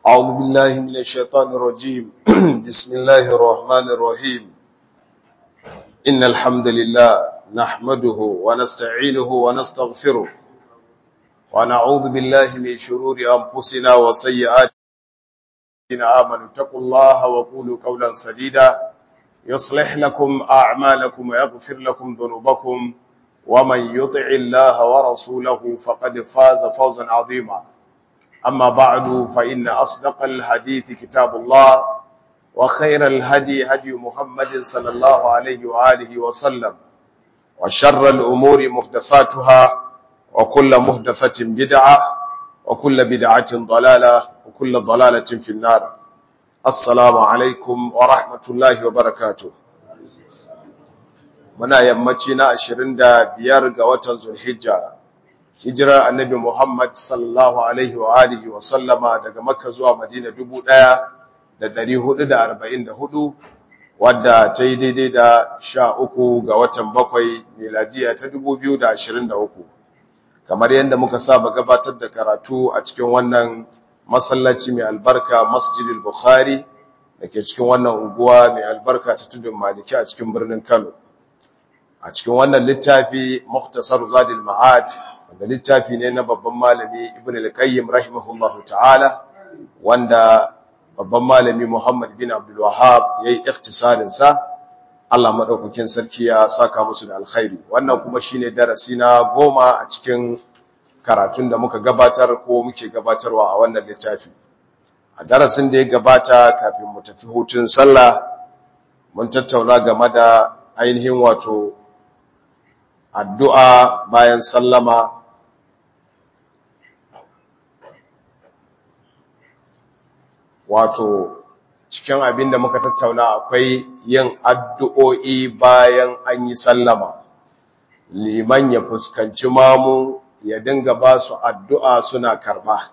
أعوذ بالله من الشيطان الرجيم بسم الله الرحمن الرحيم إن الحمد لله نحمده ونستعينه ونستغفره ونعوذ بالله من شرور أنفسنا وسيئات آمنوا اتقوا الله وقولوا قولا سديدا يصلح لكم أعمالكم ويغفر لكم ذنوبكم ومن يطع الله ورسوله فقد فاز فوزا عظيما أما بعد فإن أصدق الحديث كتاب الله وخير الهدي هدي محمد صلى الله عليه وآله وسلم وشر الأمور محدثاتها وكل محدثة بدعة وكل بدعة ضلالة وكل ضلالة في النار السلام عليكم ورحمة الله وبركاته muna yammaci na 25 ga watan Zulhijja hijirar annabi Muhammad sallallahu alaihi wa alihi wa sallama daga Makka zuwa Madina 1444 wadda ta yi daidai da 13 ga watan bakwai miladiya ta 2023 kamar yadda muka saba gabatar da karatu a cikin wannan masallaci mai albarka Masjidil Bukhari dake cikin wannan unguwa mai albarka ta tudun Maliki a cikin birnin Kano a cikin wannan littafi Mukhtasar Zadil Ma'ad wanda littafi ne na babban malami Ibn al-Qayyim rahimahullahu ta'ala wanda babban malami Muhammad bin Abdul Wahhab yayi ikhtisarin sa Allah madaukakin sarki ya saka musu da alkhairi wannan kuma shine darasi na goma a cikin karatun da muka gabatar ko muke gabatarwa a wannan littafi a darasin da ya gabata kafin mu tafi hutun sallah mun tattauna game da ainihin wato addu'a bayan sallama wato cikin abin da muka tattauna akwai yin addu'o'i bayan an yi sallama liman ya fuskanci mamu ya dinga ba su addu'a suna karba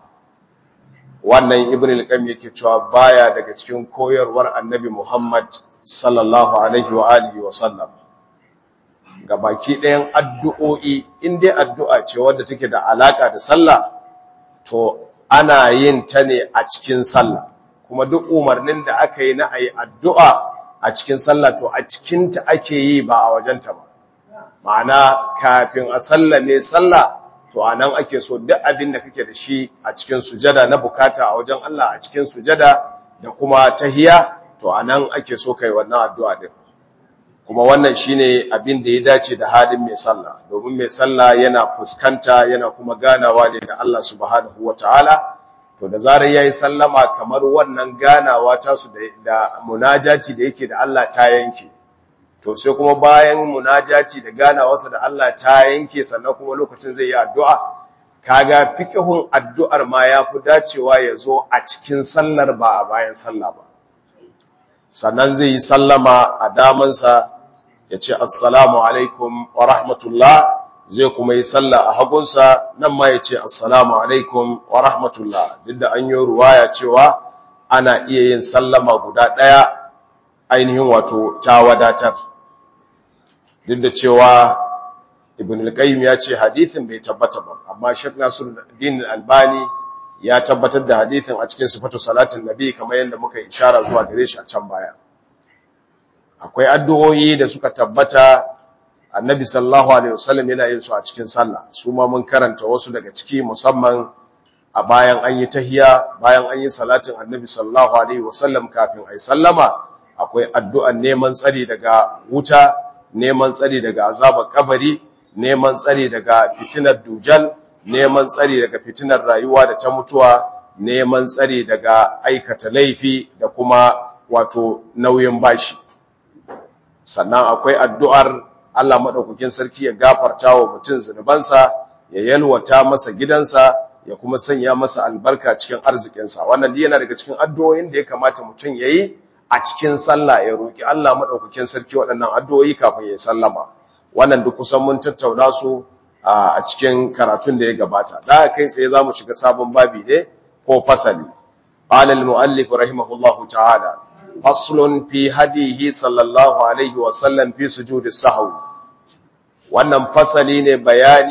wannan ibn al-qayyim yake cewa baya daga cikin koyarwar annabi Muhammad sallallahu alaihi wa alihi wa sallam ga baki ɗayan addu'o'i in dai addu'a ce wadda take da alaƙa da sallah to ana yin ta ne a cikin sallah kuma duk umarnin da aka yi na a yi addu'a a cikin sallah to a cikinta ake yi ba a wajenta ba ma'ana kafin a sallame sallah to a nan ake so duk abin da kake da shi a cikin sujada na bukata a wajen Allah a cikin sujada da kuma tahiya to a nan ake so kai wannan addu'a din kuma wannan shine abin da ya dace da halin mai sallah domin mai sallah yana fuskanta yana kuma ganawa ne da Allah subhanahu wataala to da zarar yayi sallama kamar wannan ganawa ta su da munajaci da yake da Allah ta yanke to sai kuma bayan munajaci da ganawarsa da Allah ta yanke sannan kuma lokacin zai yi addu'a kaga fiqhun addu'ar ma yafi dacewa ya zo a cikin sallar ba a bayan sallah ba sannan zai yi sallama a damansa ya ce assalamu alaikum wa rahmatullah zai kuma yi sallah a hagunsa nan ma ya ce assalamu alaikum wa rahmatullah duk da an yi ruwaya cewa ana iya yin sallama guda ɗaya ainihin wato ta wadatar duk da cewa ibn al-qayyim ya ce hadithin bai tabbata ba amma Sheikh Nasiruddin Albani ya tabbatar da hadithin a cikin sifatu salatin nabi kamar yadda muka ishara zuwa gare shi a can baya akwai addu'o'i da suka tabbata annabi sallallahu alaihi wasallam yana yin su a cikin sallah su ma mun karanta wasu daga ciki musamman a bayan an yi tahiya bayan an yi salatin annabi sallallahu alaihi wasallam kafin ai sallama akwai addu'an neman tsari daga wuta neman tsari daga azabar kabari neman tsari daga fitinar dujal neman tsari daga fitinar rayuwa da ta mutuwa neman tsari daga aikata laifi da kuma wato nauyin bashi sannan akwai addu'ar Allah maɗaukakin sarki ya gafarta wa mutum zunubansa ya yalwata masa gidansa ya kuma sanya masa albarka cikin arzikinsa wannan yana daga cikin addu'o'in da ya kamata mutum ya yi a cikin sallah ya roƙi Allah maɗaukakin sarki waɗannan addu'o'i kafin ya sallama wannan duk kusan mun tattauna su a cikin karatun da ya gabata da kai sai za mu shiga sabon babi ne ko fasali qala al-mu'allif rahimahullahu ta'ala faslun fi hadihi sallallahu alaihi wa sallam fi sujudis sahwi wannan fasali ne bayani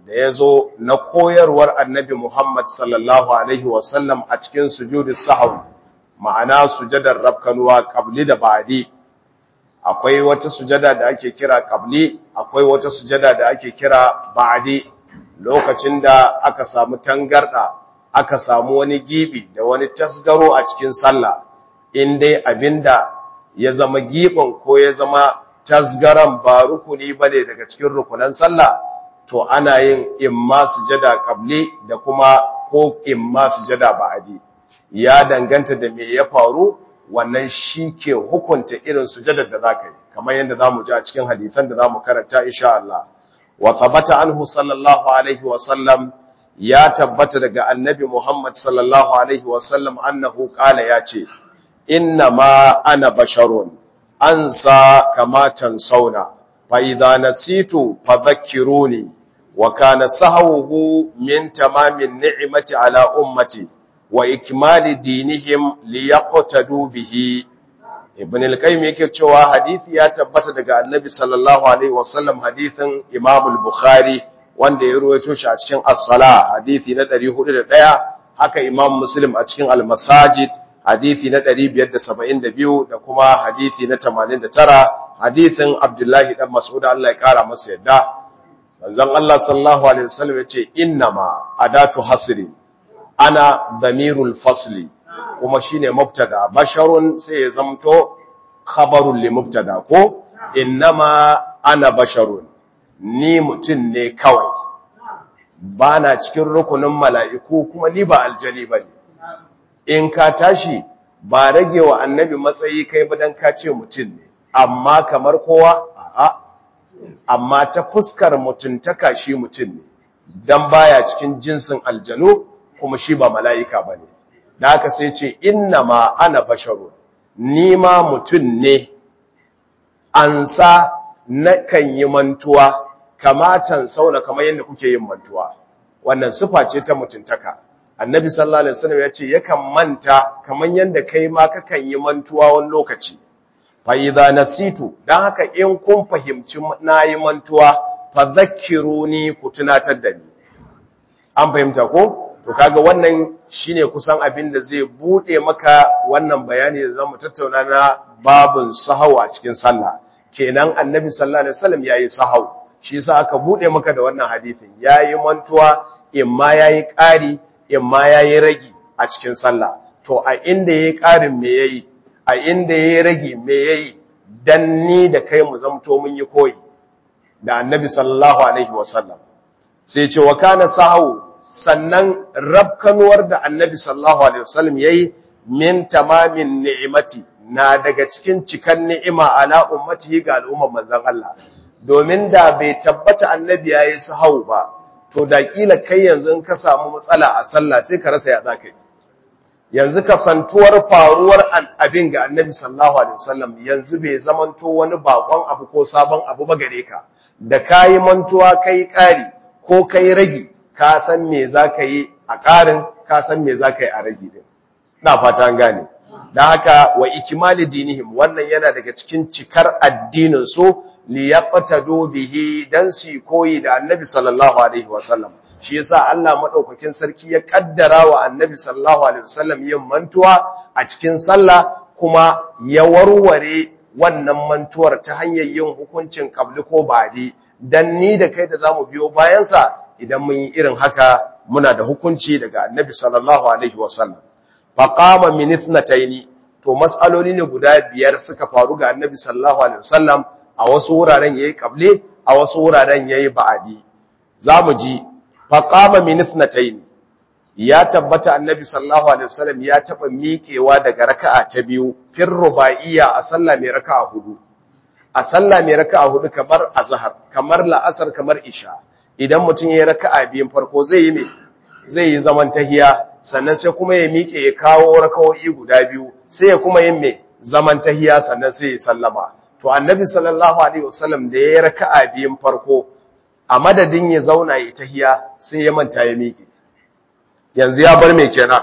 da ya zo na koyarwar annabi Muhammad sallallahu Alaihi wasallam a cikin sujudu sahau ma'ana sujadar rafkanuwa kabli da ba'adi akwai wata sujada da ake kira kabli akwai wata sujada da ake kira ba'adi lokacin da aka samu tangarda aka samu wani gibi da wani tasgaro a cikin sallah in dai abinda ya zama gibin ko ya zama tasgaran ba rukuni bane daga cikin rukunan sallah to ana yin imma sujada qabli da kuma ko imma sujada ba'di ya danganta da me ya faru wannan shi ke hukunta irin sujadar da zaka yi kamar yadda zamu ji a cikin hadisan da zamu karanta insha Allah wa thabata anhu sallallahu alaihi wa sallam ya tabbata daga annabi Muhammad sallallahu alaihi wa sallam annahu qala yace inna ma ana basharun ansa kama tansawna fa idza nasitu fadhakkiruni wa kana sahawuhu min tamamin ni'mati ala ummati wa ikmali dinihim liyaqtadu bihi ibn al-qayyim yake cewa hadisi ya tabbata daga annabi sallallahu alaihi wasallam hadisin imam al-bukhari wanda ya ruwaito shi a cikin as-sala hadisi na 401 haka imam muslim a cikin al-masajid hadisi na 572 da kuma hadisi na 89 hadisin abdullahi dan mas'ud Allah ya kara masa yadda manzon Allah sallallahu alaihi wasallam yace innama adatu hasri ana damirul fasli kuma shine mubtada basharun sai ya zamto khabarun li mubtada ko innama ana basharun ni mutun ne kawai bana cikin rukunin mala'iku kuma ni ba aljani bane in ka tashi ba rage wa annabi matsayi kai ba dan ka ce mutun ne amma kamar kowa a'a amma ta fuskar mutuntaka shi mutun ne dan baya cikin jinsin aljanu kuma shi ba mala'ika bane da haka sai ce inna ma ana basharu ni ma mutum ne an sa na kan yi mantuwa kamatan sauna kamar yadda kuke yin mantuwa wannan sufa ce ta mutuntaka annabi sallallahu alaihi wasallam ya ce yakan manta kamar yadda kai ma kakan yi mantuwa wani lokaci fa idza nasitu dan haka in kun fahimci na yi mantuwa fa dhakkiruni ku tunatar da ni an fahimta ko to kaga wannan shine kusan abin da zai bude maka wannan bayani da zamu tattauna na babun sahau a cikin sallah kenan annabi sallallahu alaihi wasallam yayi sahau shi yasa aka bude maka da wannan hadisin yayi mantuwa imma yayi ƙari imma yayi ragi a cikin sallah to a inda yayi ƙarin me yayi a inda yayi ragi me yayi dan ni da kai mu zamto mun yi koyi da annabi sallallahu alaihi wasallam sai ce wa kana sahau sannan rabkanuwar da annabi sallallahu alaihi wasallam yayi min tamamin ni'imati na daga cikin cikan ni'ima ala ummatihi ga al'ummar manzon Allah domin da bai tabbata annabi yayi sahau ba to da kila kai yanzu in ka samu matsala a sallah sai ka rasa ya zaka yi yanzu kasantuwar faruwar abin ga annabi sallallahu alaihi wasallam yanzu bai zamanto wani bakon abu ko sabon abu ba gare ka da kayi mantuwa kai kari ko kai ragi ka san me za ka yi a ƙarin ka san me za ka yi a ragi din na fata an gane da haka wa ikimali dinihim wannan yana daga cikin cikar addinin su li yaqtadu bihi dan su koyi da annabi sallallahu alaihi wasallam shi yasa Allah madaukakin sarki ya kaddara wa annabi sallallahu alaihi wasallam yin mantuwa a cikin sallah kuma ya warware wannan mantuwar ta hanyar yin hukuncin qabli ko ba'di dan ni da kai da zamu biyo bayan sa idan mun yi irin haka muna da hukunci daga annabi sallallahu alaihi wasallam faqama min ithnatayn to mas'aloli ne guda biyar suka faru ga annabi sallallahu alaihi wasallam a wasu wuraren yayi qable a wasu wuraren yayi ba'adi zamu ji faqama min ithnatayn ya tabbata annabi sallallahu alaihi wasallam ya taba miƙewa daga raka'a ta biyu fir ruba'iyya a sallah mai raka'a hudu a sallah mai raka'a hudu kamar azhar kamar la'asar kamar isha idan mutum ya raka'a biyun farko zai yi me zai yi zaman tahiya sannan sai kuma ya miƙe ya kawo raka'o'i guda biyu sai ya kuma yin me zaman tahiya sannan sai ya sallama to annabi sallallahu alaihi wasallam da ya raka'a biyun farko a madadin ya zauna ya tahiya sai ya manta ya miƙe yanzu ya bar me kenan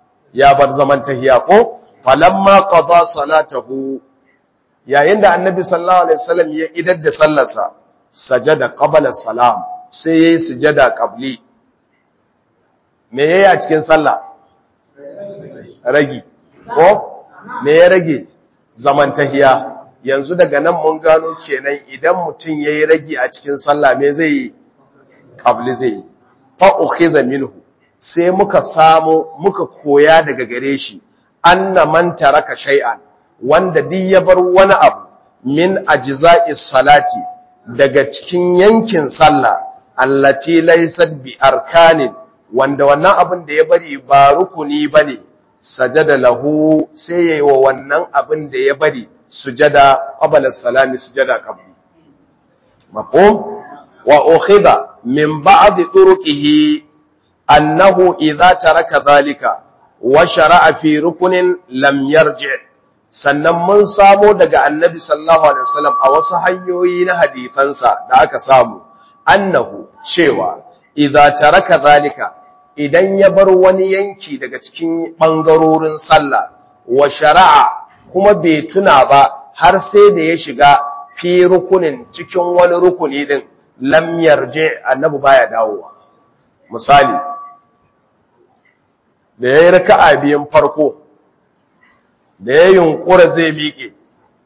ya bar zaman tahiya ko falamma qada salatahu yayin da annabi sallallahu alaihi wasallam ya idar da sallarsa sajada qabla salam sai yayi sujada qabli me yayi a cikin sallah ragi ko me ya rage zaman tahiya yanzu daga nan mun gano kenan idan mutum yayi ragi a cikin sallah me zai yi qabli zai yi fa ukhiza minhu sai muka samu muka koya daga gare shi anna man taraka shay'an wanda duk ya bar wani abu min ajza'is salati daga cikin yankin sallah allati laysat bi arkanin wanda wannan abin da ya bari ba rukuni bane sajada lahu sai yayi wa wannan abin da ya bari sujada qabla salami sujada qabli mafhum wa ukhidha min ba'd turuqihi annahu idza taraka dhalika wa shara'a fi rukunin lam yarji' sannan mun samo daga annabi sallallahu alaihi wasallam a wasu hanyoyi na hadisansa da aka samu annahu cewa idza taraka zalika idan ya bar wani yanki daga cikin bangarorin sallah wa shara'a kuma bai tuna ba har sai da ya shiga fi rukunin cikin wani rukuni din lam yarji annabi baya dawowa misali da yayi raka'a biyan farko da ya yunkura zai miƙe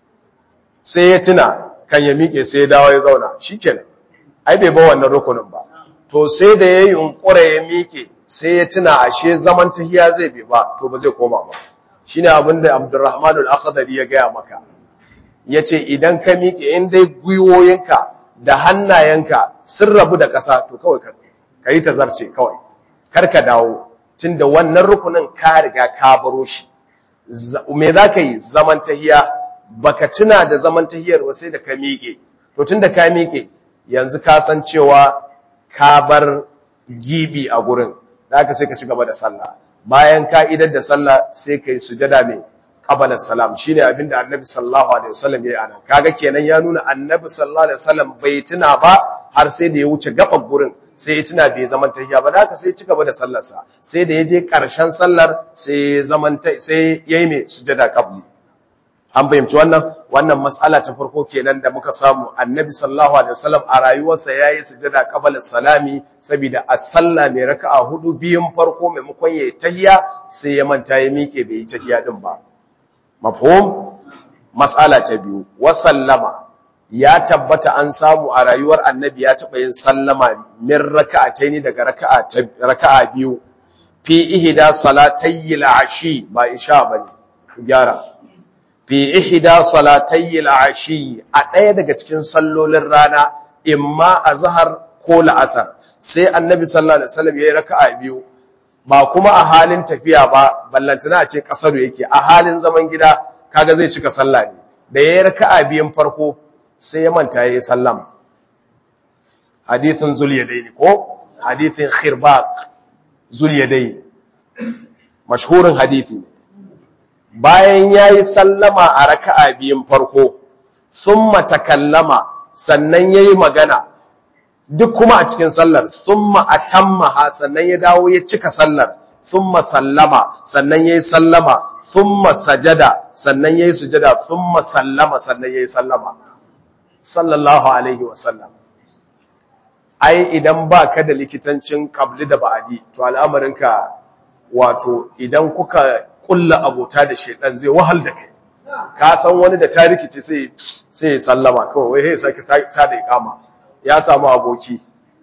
sai ya tuna kan ya miƙe sai ya dawo ya zauna shikenan ai bai ba wannan rukunin ba to sai da ya yunkura ya miƙe sai ya tuna ashe zaman tahiya zai bai ba to ba zai koma ba shine abin da Abdurrahman al-Akhdari ya gaya maka yace idan ka miƙe in dai gwiwoyinka da hannayenka sun rabu da ƙasa to kawai ka yi tazarce kawai kar ka dawo tunda wannan rukunin ka riga ka baro shi me za ka yi zaman tahiya baka tuna da zaman tahiyar ba sai da ka miƙe to tunda ka miƙe yanzu ka san cewa ka bar gibi a gurin da aka sai ka ci gaba da sallah bayan ka idar da sallah sai ka yi sujada mai qabala salam shine abinda annabi sallallahu alaihi wasallam yayi anan kaga kenan ya nuna annabi sallallahu alaihi wasallam bai tuna ba har sai da ya wuce gaban gurin sai ya tuna bai zaman tahiya ba da haka sai ya ci gaba da sallarsa sai da ya je karshen sallar sai zaman sai yayi mai sujada qabli an fahimci wannan wannan mas'ala ta farko kenan da muka samu annabi sallallahu alaihi wasallam a rayuwarsa yayi sujada qabla salami saboda a sallah mai raka'a hudu biyun farko maimakon yayi tahiya sai ya manta ya mike bai yi tahiya din ba mafhum mas'ala ta biyu wa sallama ya tabbata an samu a rayuwar annabi ya taba yin sallama min raka'ataini daga raka'a raka'a biyu fi ihda salatayil ashi ba isha bane gyara fi ihda salatayil ashi a ɗaya daga cikin sallolin rana imma azhar ko la'asar sai annabi sallallahu alaihi wasallam yayi raka'a biyu ba kuma a halin tafiya ba ballantana a ce kasaru yake a halin zaman gida kaga zai cika sallah ne da yayi raka'a biyun farko sai ya manta yayi sallama hadithin zulyadaini ko hadithin khirbaq zulyadaini mashhurin hadithi ne bayan yayi sallama a raka'a biyun farko thumma takallama sannan yayi magana duk kuma a cikin sallar thumma atammaha sannan ya dawo ya cika sallar thumma sallama sannan yayi sallama thumma sajada sannan yayi sujada thumma sallama sannan yayi sallama sallallahu alaihi wasallam ai idan baka da likitancin qabli da ba'adi to al'amarinka wato idan kuka kulla abota da shedan zai wahal da kai ka san wani da ta rikice sai sai ya sallama kawai wai sai saki ta da ikama ya samu aboki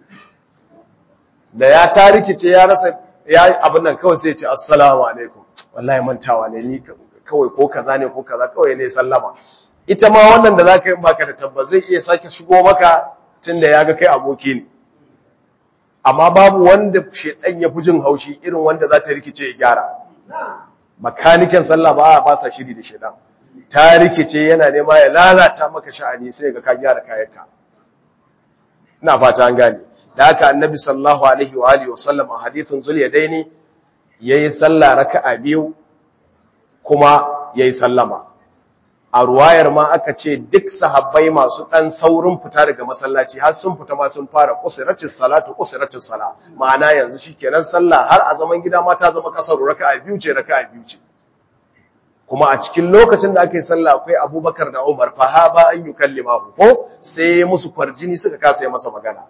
da ya ta rikice ya rasa ya abin nan kawai sai ya ce assalamu alaikum wallahi mantawa ne ni kawai ko kaza ne ko kaza kawai ne sallama ita ma wannan da zaka yi baka da tabbas zai iya sake shigo maka tunda ya ga kai aboki ne amma babu wanda shedan ya fi jin haushi irin wanda za ta rikice ya gyara makanikin sallah ba a basa shiri da shedan ta rikice yana nema ya lalata maka sha'ani sai ga ka gyara kayanka ina fata an gane da haka annabi sallallahu alaihi wa alihi wasallam a hadithun zulyadaini yayi sallah raka'a biyu kuma yayi sallama a ruwayar ma aka ce duk sahabbai masu dan saurin fita daga masallaci har sun fita ma sun fara qusratus salatu qusratus sala ma'ana yanzu shikenan sallah har a zaman gida ma ta zama kasar raka'a biyu ce raka'a biyu ce kuma a cikin lokacin da aka yi sallah akwai Abubakar da Umar fa ha ba an yukallimahu ko sai musu kwarjini suka kasa yi masa magana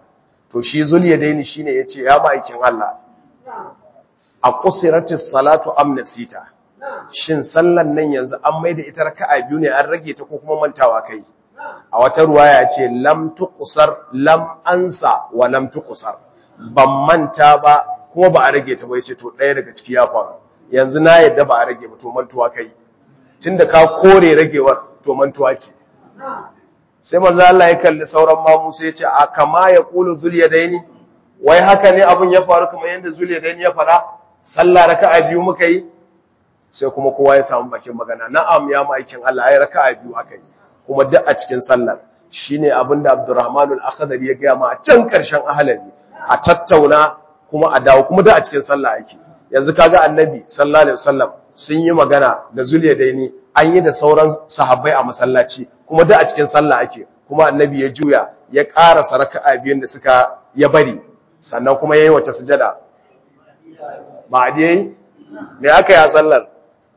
to shi zuliyadaini shine yace ya ma'aikin Allah a qusiratis salatu am nasita shin sallan nan yanzu an maida ita raka'a biyu ne an rage ta ko kuma mantawa kai a wata ruwaya ce lam tuqsar lam ansa wa lam tuqsar ban manta ba kuma ba a rage ta ba yace to ɗaya daga ciki ya faru yanzu na yadda ba a rage ba to mantuwa kai tunda ka kore ragewar to mantuwa ce sai manzo Allah ya kalli sauran mamu sai ya ce a kama ya qulu zuliyadaini wai haka ne abun ya faru kamar yanda zuliyadaini ya fara sallah raka'a biyu muka yi sai kuma kowa ya samu bakin magana na'am ya maikin Allah ai raka'a biyu aka yi kuma duk a cikin sallar shine abinda Abdurrahman al-Akhdari ya ga ma a can karshen ahlali a tattauna kuma a dawo kuma duk a cikin sallah ake yanzu kaga annabi sallallahu alaihi wasallam sun yi magana da zuliyadaini an yi da sauran sahabbai a masallaci kuma duk a cikin sallah ake kuma annabi ya juya ya ƙara raka'a biyun da suka ya bari sannan kuma yayi wace sujada ba a yayi me aka yi a sallar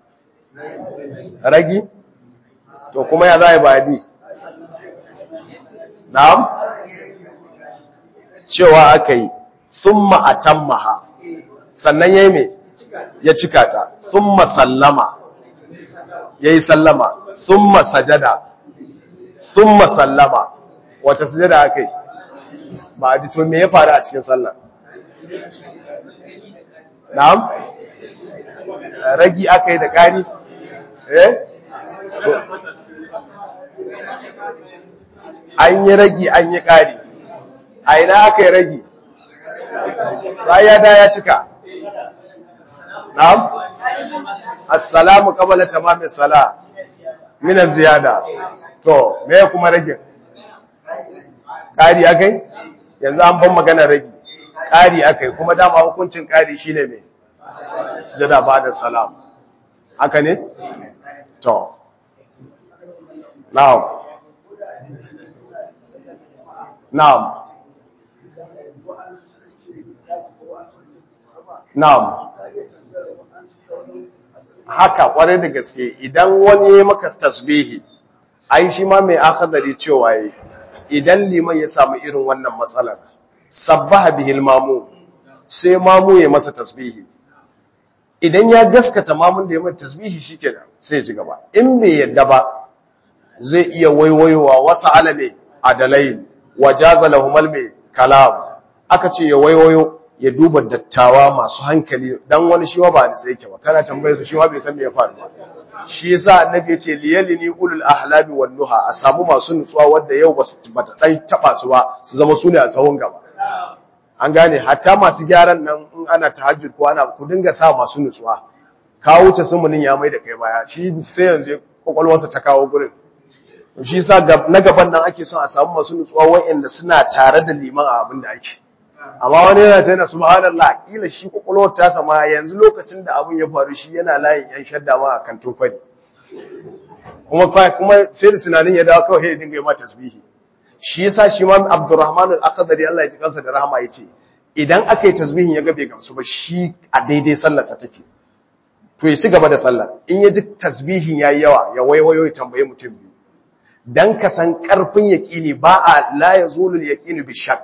ragi to kuma ya zai ba di na'am cewa aka yi thumma atammaha sannan yayi me ya cika ta thumma sallama yayi sallama thumma sajada thumma sallama wace sujada aka yi ba a to me ya faru a cikin sallar na'am ragi aka yi da ƙari eh an yi ragi an yi ƙari a ina aka yi ragi ya da ya cika na'am assalamu qabla tamami sala min ziyada to me kuma ragin ƙari akai yanzu an ban magana ragi ƙari akai kuma dama hukuncin ƙari shine me sujada ba'da salam haka ne to now now now haka kwarai da gaske idan wani ya maka tasbihi ai shi ma mai akadari cewa yi idan liman ya samu irin wannan matsalar sabbaha bihil mamu sai mamu ya masa tasbihi idan ya gaskata mamun da ya mata tasbihi shikenan sai ya ci gaba in bai yadda ba zai iya waiwayowa wasu alame adalain wajaza lahumal mai kalam aka ce ya waiwayo ya duba dattawa masu hankali dan wani shi ba ni sai yake ba kana tambayar sa shi bai san me ya faru ba shi yasa annabi yace liyalini ulul ahlabi wan nuha a samu masu nutsuwa wanda yau ba su bata dai taba su ba su zama su ne a sahun gaba an gane hatta masu gyaran nan in ana tahajjud ko ana ku dinga sa masu nutsuwa ka wuce sumunin ya mai da kai baya shi sai yanzu kokolwarsa ta kawo gurin shi yasa na gaban nan ake son a samu masu nutsuwa wa'anda suna tare da liman a abin da ake amma wani yana ce na subhanallah kila shi kokolwar ta sama yanzu lokacin da abin ya faru shi yana layin yan shadda ma a kantin kwari kuma kuma sai da tunanin ya dawo kawai ya dinga yi ma tasbihi shi yasa shi ma Abdurrahman al-Akhdari Allah ya ji kansa da rahama yace idan aka yi tasbihin ya ga bai gamsu ba shi a daidai sallarsa take to ya ci gaba da sallar in ya ji tasbihin yayi yawa ya waiwayo ya tambaye mutum biyu dan ka san karfin yaqini ba a la yazulu al-yaqinu bi shakk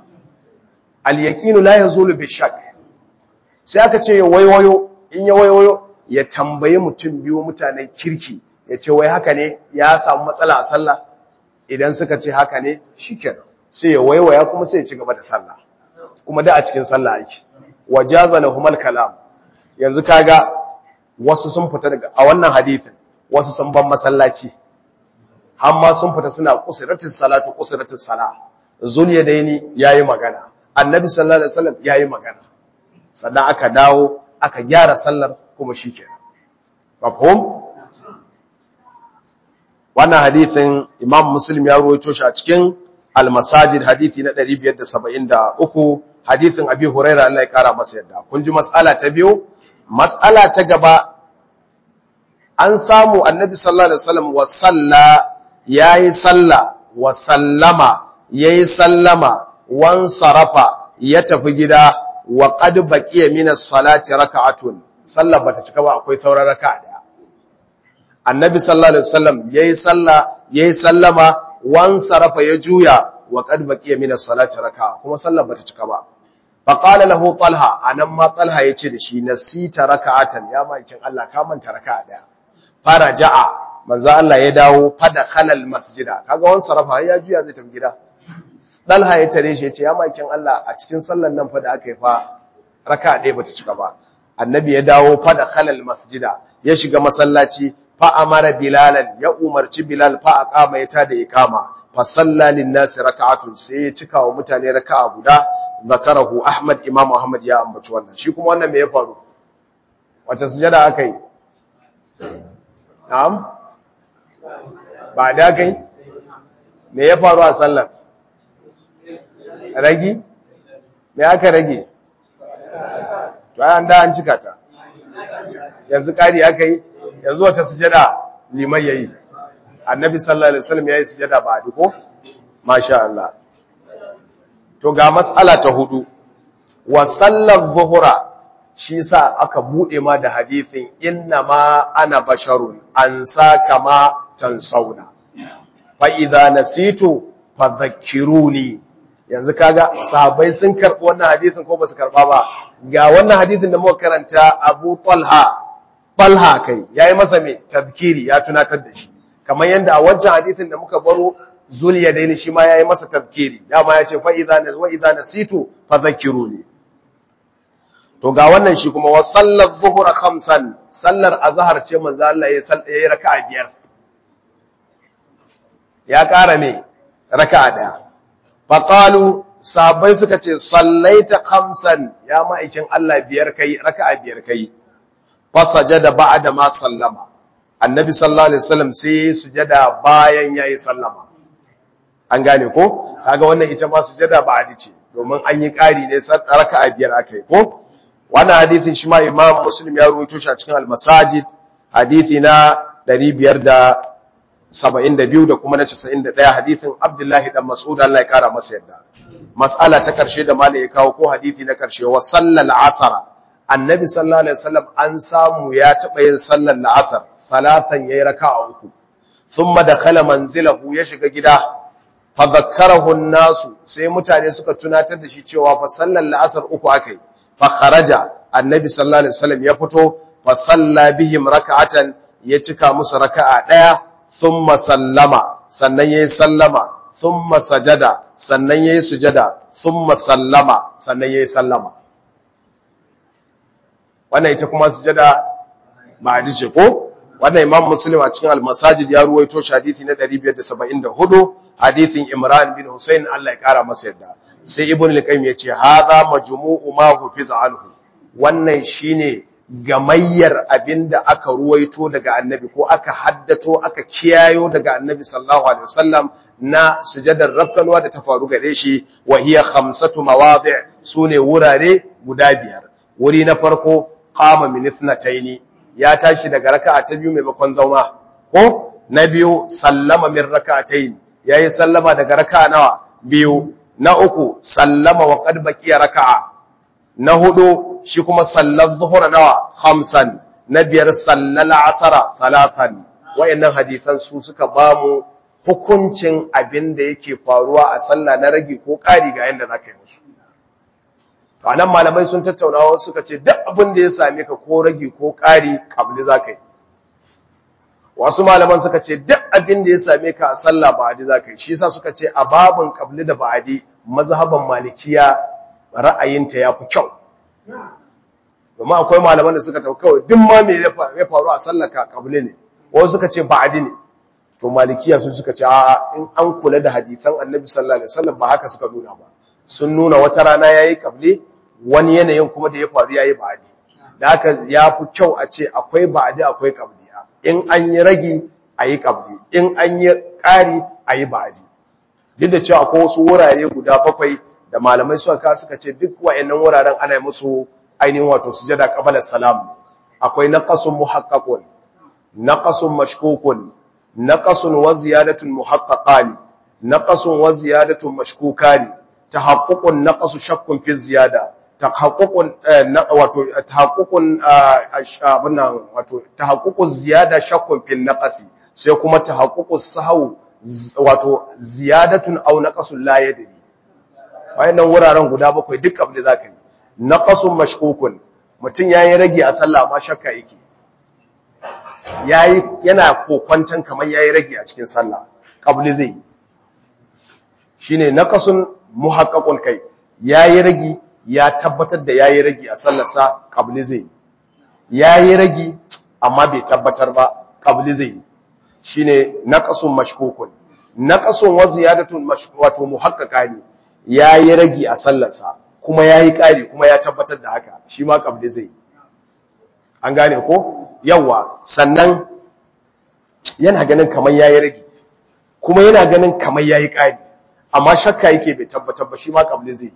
al-yaqinu la yazulu bi shakk sai aka ce ya waiwayo in ya waiwayo ya tambaye mutum biyu mutanen kirki ya ce wai haka ne ya samu matsala a sallah idan suka ce haka ne shikenan sai ya waiwaya kuma sai ya ci gaba da sallah kuma da a cikin sallah yake wajaza lahumal kalam yanzu kaga wasu sun fita daga a wannan hadisin wasu sun ban masallaci amma sun fita suna qusratis salatu qusratis sala zuliyadaini yayi magana annabi sallallahu alaihi wasallam yayi magana sannan aka dawo aka gyara sallar kuma shikenan mafhum wannan hadithin imam muslim ya ruwaito shi a cikin al-masajid hadithi na 573 hadithin abi huraira Allah ya kara masa yadda kun ji mas'ala ta biyu mas'ala ta gaba an samu annabi sallallahu alaihi wasallam wa salla yayi salla wa sallama yayi sallama wan sarafa ya tafi gida wa qad baqiya min as-salati raka'atun sallar bata cika ba akwai sauran raka'a daya annabi sallallahu alaihi wasallam yayi salla yayi sallama wan sarafa ya juya wa qad baqiya min as-salati raka'a kuma sallar bata cika ba fa qala lahu talha anan ma talha yace da shi nasita raka'atan ya makin Allah ka manta raka'a daya faraja'a manzo Allah ya dawo fada khalal masjida kaga wannan sarafa ya juya zai tafi gida talha ya tare shi yace ya makin Allah a cikin sallar nan fa da aka yi fa raka'a daya bata cika ba annabi ya dawo fada khalal masjida ya shiga masallaci fa amara bilalan ya umarci bilal fa aqama ya tada ikama fa salla lin nas raka'atun sai ya cika wa mutane raka'a guda zakarahu ahmad imam ahmad ya ambaci wannan shi kuma wannan me ya faru wace sujada akai na'am ba da kai me ya faru a sallar ragi me aka rage to an da an cika ta yanzu kari aka yi yanzu wace sujada liman yayi annabi sallallahu alaihi wasallam yayi sujada ba duko masha Allah to ga mas'ala ta hudu wa sallar zuhura shi sa aka bude ma da hadithin inna ma ana basharun an sa kama tansauna fa idza nasitu fadhakkiruni yanzu kaga sahabbai sun karbi wannan hadithin ko basu karba ba ga wannan hadithin da muka karanta Abu Talha Talha kai yayi masa me tadhkiri ya tunatar da shi kamar yanda a wancan hadithin da muka baro Zuliyadaini shi ma yayi masa tadhkiri dama yace fa idza wa idza nasitu fadhakkiruni to ga wannan shi kuma wa sallar zuhra khamsan sallar azhar ce manzo Allah ya yayi raka'a biyar ya ƙara me raka'a daya faqalu sahabbai suka ce sallaita khamsan ya ma'aikin Allah biyar kai raka'a biyar kai fasajada ba'da ma sallama annabi sallallahu alaihi wasallam sai sujada bayan yayi sallama an gane ko kaga wannan ita ma sujada ba'di ce domin an yi ƙari ne raka'a biyar akai ko wannan hadisin shi ma imam muslim ya ruwaito shi a cikin al-masajid hadisi na 572 da kuma na 91 hadisin abdullahi dan mas'ud Allah ya kara masa yadda mas'ala ta karshe da malai ya kawo ko hadisi na karshe wa sallal asara annabi sallallahu alaihi wasallam an samu ya taba yin sallar asar salatan yayi raka'a uku thumma dakhala manzilahu ya shiga gida fa dhakkarahu an-nasu sai mutane suka tunatar da shi cewa fa sallar asar uku akai fa kharaja annabi sallallahu alaihi wasallam ya fito fa salla bihim raka'atan ya cika musu raka'a daya thumma sallama sannan yayi sallama thumma sajada sannan yayi sujada thumma sallama sannan yayi sallama wannan ita kuma sujada ba ce ko wannan imam muslim a cikin al-masajid ya ruwaito shi hadisi na 574 hadisin imran bin husayn Allah ya kara masa yadda sai ibn al-qayyim yace hadha majmu'u ma hufiz anhu wannan shine gamayyar abinda aka ruwaito daga annabi ko aka haddato aka kiyayo daga annabi sallallahu alaihi wasallam na sujadar rafkanwa da ta faru gare shi wa hiya khamsatu mawadi' sune wurare guda biyar wuri na farko qama min ithnataini ya tashi daga raka'a ta biyu maimakon zauna ko na biyu sallama min raka'atayn yayi sallama daga raka'a nawa biyu na uku sallama wa qad baqiya raka'a na hudu shi kuma sallar zuhur nawa khamsan na biyar sallal asara thalathan wayannan hadisan su suka bamu hukuncin abin da yake faruwa a sallah na rage ko ƙari ga yanda zaka yi musu anan malamai sun tattauna wasu suka ce duk abin da ya same ka ko rage ko ƙari kabli zaka yi wasu malaman suka ce duk abin da ya same ka a sallah ba'adi zaka yi shi yasa suka ce a babun kabli da ba'adi mazhaban malikiya ra'ayinta yafi kyau domin akwai malaman da suka tauka kawai duk ma me ya faru a sallaka kabli ne wasu suka ce ba'adi ne to malikiya sun suka ce a in an kula da hadisan annabi sallallahu alaihi wasallam ba haka suka nuna ba sun nuna wata rana yayi kabli wani yanayin kuma da ya faru yayi ba'adi da haka yafi kyau a ce akwai ba'adi akwai kabli in an yi ragi ayi kabli in an yi ƙari ayi ba'adi duk da cewa akwai wasu wurare guda bakwai da malamai suka ka suka ce duk wayannan wuraren ana musu ainihin wato sujada qabala salam akwai naqasun muhaqqaqun naqasun mashkukun naqasun wa ziyadatun muhaqqaqani naqasun wa ziyadatun mashkukani tahaqququn naqasu shakkun fi ziyada tahaqququn wato tahaqququn abunan wato tahaqququ ziyada shakkun fi naqasi sai kuma tahaqququs sahwu wato ziyadatun aw naqasun la yadri wayannan wuraren guda bakwai duk abin da zaka yi naqasun mashkukun mutun yayin rage a sallah ma shakka yake yayi yana kokwantan kamar yayi rage a cikin sallah qabli zai shine naqasun muhaqqaqun kai yayi rage ya tabbatar da yayi rage a sallarsa qabli zai yayi rage amma bai tabbatar ba qabli zai shine naqasun mashkukun naqasun wa ziyadatun wato muhaqqaqa ne yayi rage a sallarsa kuma yayi kari kuma ya tabbatar da haka shi ma qabli zai an gane ko yawa sannan yana ganin kamar yayi rage kuma yana ganin kamar yayi kari amma shakka yake bai tabbatar ba shi ma qabli zai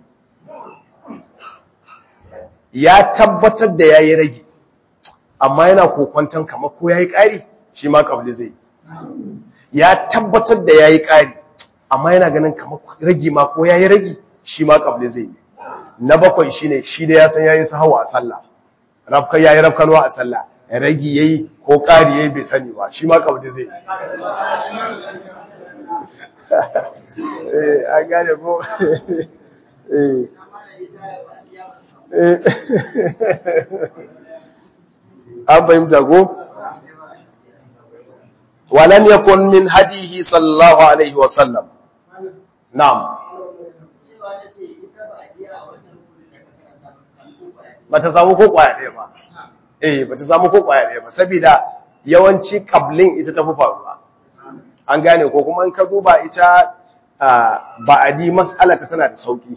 ya tabbatar da yayi rage amma yana kokwantan kamar ko yayi kari shi ma qabli zai ya tabbatar da yayi kari amma yana ganin kamar rage ma ko yayi rage shi ma qabli zai na bakwai shine shi da ya san yayi sahawa a sallah rafka yayi rafkanwa a sallah rage yayi ko kari yayi bai sani ba shi ma qabli zai eh an gane ko eh an fahimta ko walam yakun min hadihi sallallahu alaihi wa sallam na'am bata samu ko kwaya ɗaya ba eh bata samu ko kwaya ɗaya ba saboda yawanci kablin ita tafi faruwa an gane ko kuma in ka duba ita ba'adi mas'alata tana da sauki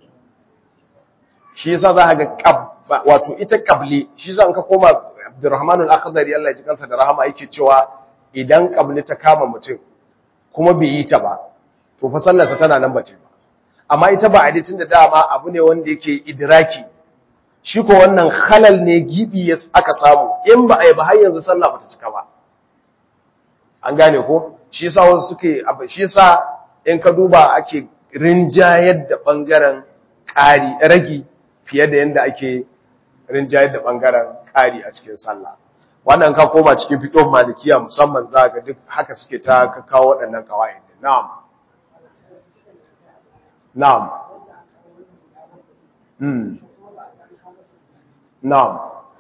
shi yasa za ka ga wato ita kabli shi yasa in ka koma Abdurrahman al-Akhdari Allah ya ji kansa da rahama yake cewa idan kabli ta kama mutum kuma bai yi ta ba to fa sallarsa tana nan bace ba amma ita ba tun da dama abu ne wanda yake idraki shi ko wannan halal ne gibi ya aka samu in ba a yi ba har yanzu sallah bata cika ba an gane ko shi yasa wasu suke abu shi yasa in ka duba ake rinjayar da bangaren ƙari ragi fiye da yanda ake rinjayar da bangaren ƙari a cikin sallah wannan ka koma cikin fiqh malikiya musamman za ga duk haka suke ta kawo waɗannan kawai na'am na'am hmm na'am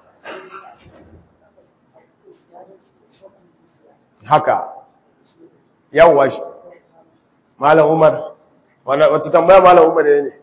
haka yawwa shi malam umar wacce tambaya malam umar ne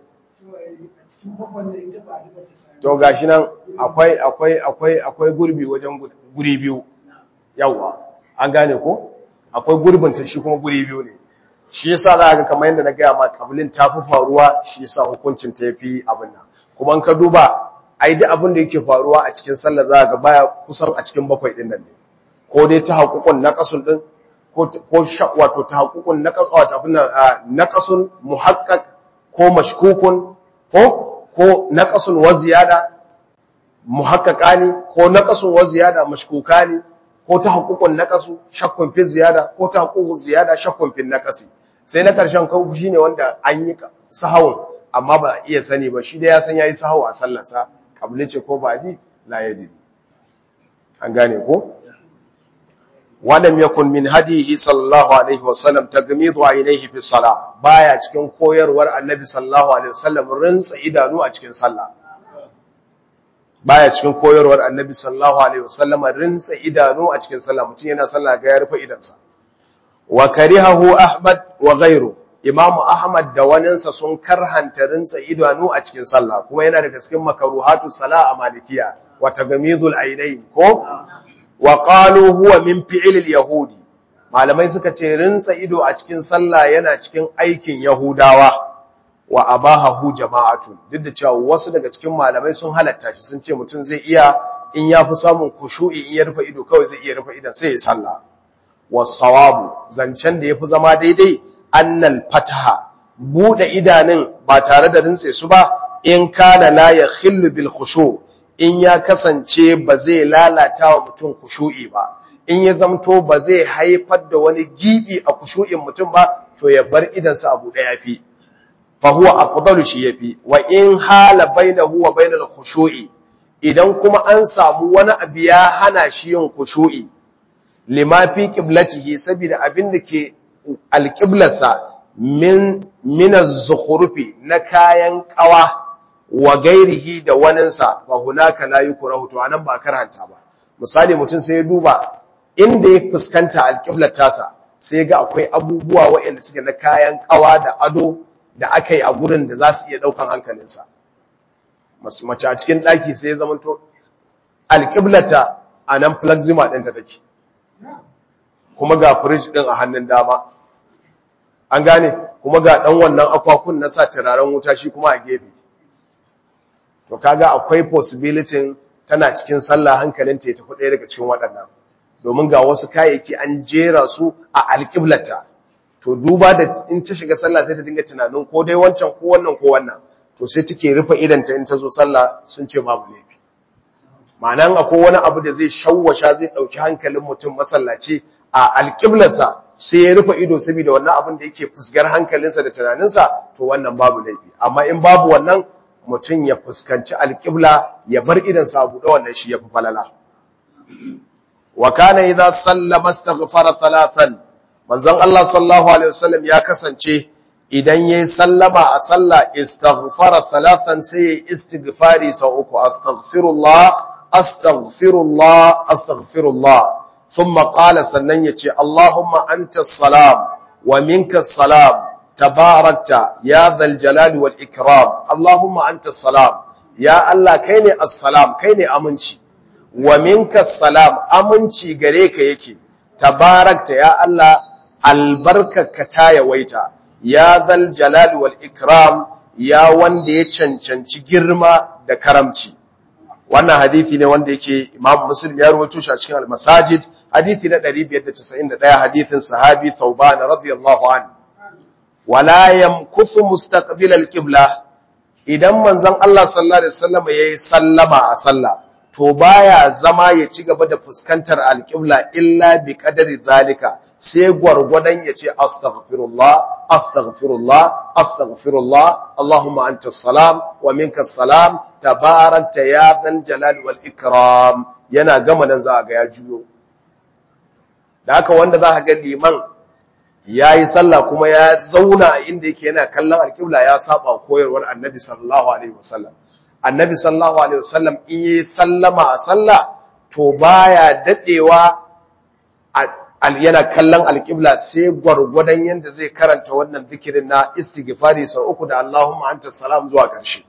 to gashi nan akwai akwai akwai akwai gurbi wajen guri biyu yawwa an gane ko akwai gurbin ta shi kuma guri biyu ne shi yasa za ga kamar yadda na gaya ma kabilin ta fi faruwa shi yasa hukuncin ta yafi abin nan kuma in ka duba ai duk abin da yake faruwa a cikin sallah za ga baya kusan a cikin bakwai din nan ne ko dai ta haƙuƙun naqasun din ko ko wato ta haƙuƙun naqas wato abin nan naqasun muhaqqaq ko mashkukun ko ko naqasun wa ziyada muhaqqaqani ko naqasun wa ziyada mashkukani ko ta haƙuƙun naqasu shakkun fi ziyada ko ta haƙuƙun ziyada shakkun fi naqasi sai na ƙarshen kawo shine wanda an yi sahawun amma ba iya sani ba shi da ya san yayi sahawu a sallarsa kabli ce ko baji la yadri an gane ko walam yakun min hadihi sallallahu alaihi wasallam tagmidu ainihi fi salah baya cikin koyarwar annabi sallallahu alaihi wasallam rinsa idanu a cikin sallah baya cikin koyarwar annabi sallallahu alaihi wasallam rinsa idanu a cikin sallah mutum yana sallah ga ya rufe idansa wa karihahu ahmad wa ghayru imam ahmad da waninsa sun karhanta rinsa idanu a cikin sallah kuma yana daga cikin makaruhatu salah a malikiya wa tagamidul ainain ko wa qalu huwa min fi'lil yahudi malamai suka ce rinsa ido a cikin sallah yana cikin aikin yahudawa wa abahahu jama'atu duk da cewa wasu daga cikin malamai sun halatta shi sun ce mutum zai iya in ya fi samun kushu'i in ya rufe ido kawai zai iya rufe idan sai ya sallah wasawabu zancen da yafi zama daidai annal fataha bude idanun ba tare da rinse su ba in kana la yakhillu bil khushu' in ya kasance ba zai lalata wa mutum kushu'i ba in ya zamto ba zai haifar da wani gibi a kushu'in mutum ba to ya bar idansa abu da yafi fa huwa afdalu shi yafi wa in hala bainahu wa bainal khushu'i idan kuma an samu wani abu ya hana shi yin khushu'i lima fi qiblatihi saboda abin da ke alqiblarsa min min az-zukhrufi na kayan kawa wa gairihi da waninsa fa hunaka la yukrahu to anan ba karanta ba misali mutum sai ya duba inda ya fuskanta alqiblar tasa sai ga akwai abubuwa waɗanda suke na kayan kawa da ado da aka yi a gurin da za su iya ɗaukan hankalinsa mace a cikin ɗaki sai ya zamanto alƙiblata a nan plazima ɗinta take kuma ga firij ɗin a hannun dama an gane kuma ga ɗan wannan akwakun na sa turaren wuta shi kuma a gefe to kaga akwai possibility tana cikin sallah hankalinta ya tafi ɗaya daga cikin waɗannan domin ga wasu kayayyaki an jera su a alƙiblata to duba da in ta shiga sallah sai ta dinga tunanin ko dai wancan ko wannan ko wannan to sai take rufe idanta in ta zo sallah sun ce babu laifi ma'anan akwai wani abu da zai shawwasha zai dauki hankalin mutum masallaci a alƙiblarsa sai ya rufe ido saboda wannan abin da yake fusgar hankalinsa da tunaninsa to wannan babu laifi amma in babu wannan mutum ya fuskanci alƙibla ya bar idansa a buɗe wannan shi ya fi falala wa kana idza sallama astaghfara thalathan manzon Allah sallallahu alaihi wasallam ya kasance idan yayi sallama a sallah istaghfara thalathan sai istighfari sau uku astaghfirullah astaghfirullah astaghfirullah thumma qala sannan yace Allahumma antas salam wa minkas salam tabarakta ya dhal jalali wal ikram Allahumma antas salam ya Allah kai ne assalam kai ne aminci wa minkas salam aminci gare ka yake tabarakta ya Allah albarkarka ta yawaita ya zal jalal wal ikram ya wanda ya cancanci girma da karamci wannan hadisi ne wanda yake Imam Muslim ya rawaito shi a cikin al-Masajid hadisi na 591 hadisin sahabi Thauban radiyallahu anhu wala yamkuthu mustaqbil al-qibla idan manzon Allah sallallahu alaihi wasallam yayi sallama a sallah to baya zama ya ci gaba da fuskantar al-qibla illa bi qadari zalika sai gwargwadon ya ce astaghfirullah astaghfirullah astaghfirullah Allahumma anta salam wa minka salam tabarakta ya dhal jalal wal ikram yana gama nan za ga ya juyo da haka wanda za ga liman yayi sallah kuma ya zauna inda yake yana kallon alqibla ya saba koyarwar annabi sallallahu alaihi wasallam annabi sallallahu alaihi wasallam in yi sallama a sallah to baya dadewa yana kallon alƙibla sai gwargwadon yadda zai karanta wannan zikirin na istighfari sau uku da Allahumma anta salam zuwa ƙarshe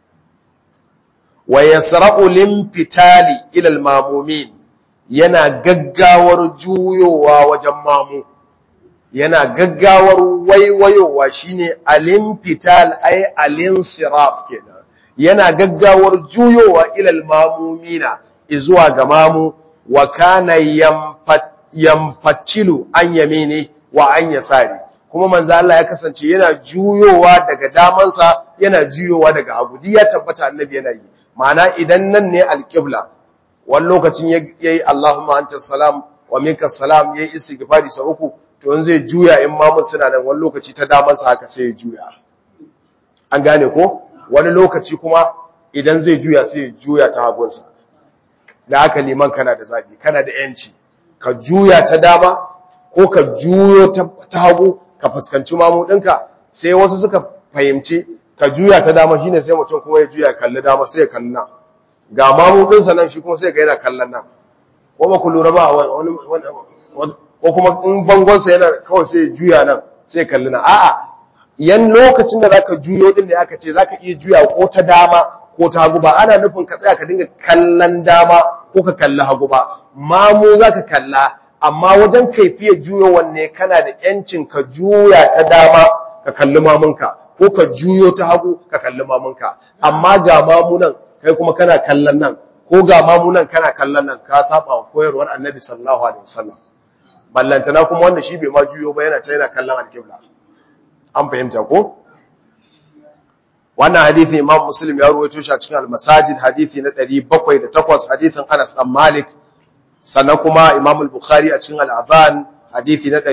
wa yasra'u limfitali ila almamumin yana gaggawar juyowa wajen mamu yana gaggawar waiwayowa shine alimfital ay alinsiraf kenan yana gaggawar juyowa ila almamumina izuwa ga mamu wa kana yamfat yamfatilu an yamini wa an yasari kuma manzo Allah ya kasance yana juyowa daga damansa yana juyowa daga hagu duk ya tabbata annabi yana yi ma'ana idan nan ne alqibla wani lokacin yayi Allahumma antas salam wa minkas salam yayi istighfari sa uku to in zai juya in mamun suna nan wani lokaci ta damansa haka sai ya juya an gane ko wani lokaci kuma idan zai juya sai ya juya ta hagunsa da haka liman kana da zabi kana da yanci ka juya ta dama ko ka juyo ta hagu ka fuskanci mamu ɗinka sai wasu suka fahimci ka juya ta dama shine sai mutum kuma ya juya kalli dama sai ya kalli nan ga mamu ɗinsa nan shi kuma sai ga yana kallon nan ko ba ku lura ba wani ko kuma in bangonsa yana kawai sai ya juya nan sai kalli nan a'a yan lokacin da zaka juyo din da aka ce zaka iya juya ko ta dama ko ta hagu ba ana nufin ka tsaya ka dinga kallon dama ko ka kalli hagu ba mamu zaka kalla amma wajen kaifiyar juyo wanne kana da yancin ka juya ta dama ka kalli mamunka ko ka juyo ta hagu ka kalli mamunka amma ga mamunan kai kuma kana kallon nan ko ga mamunan kana kallon nan ka saba wa koyarwar annabi sallallahu alaihi wasallam ballantana kuma wanda shi bai ma juyo ba yana ta yana kallon alƙibla an fahimta ko wannan hadithi imam muslim ya ruwaito shi a cikin al-masajid hadithi na 708 hadithin Anas dan Malik sannan kuma imam al-Bukhari a cikin al-Adhan hadithi na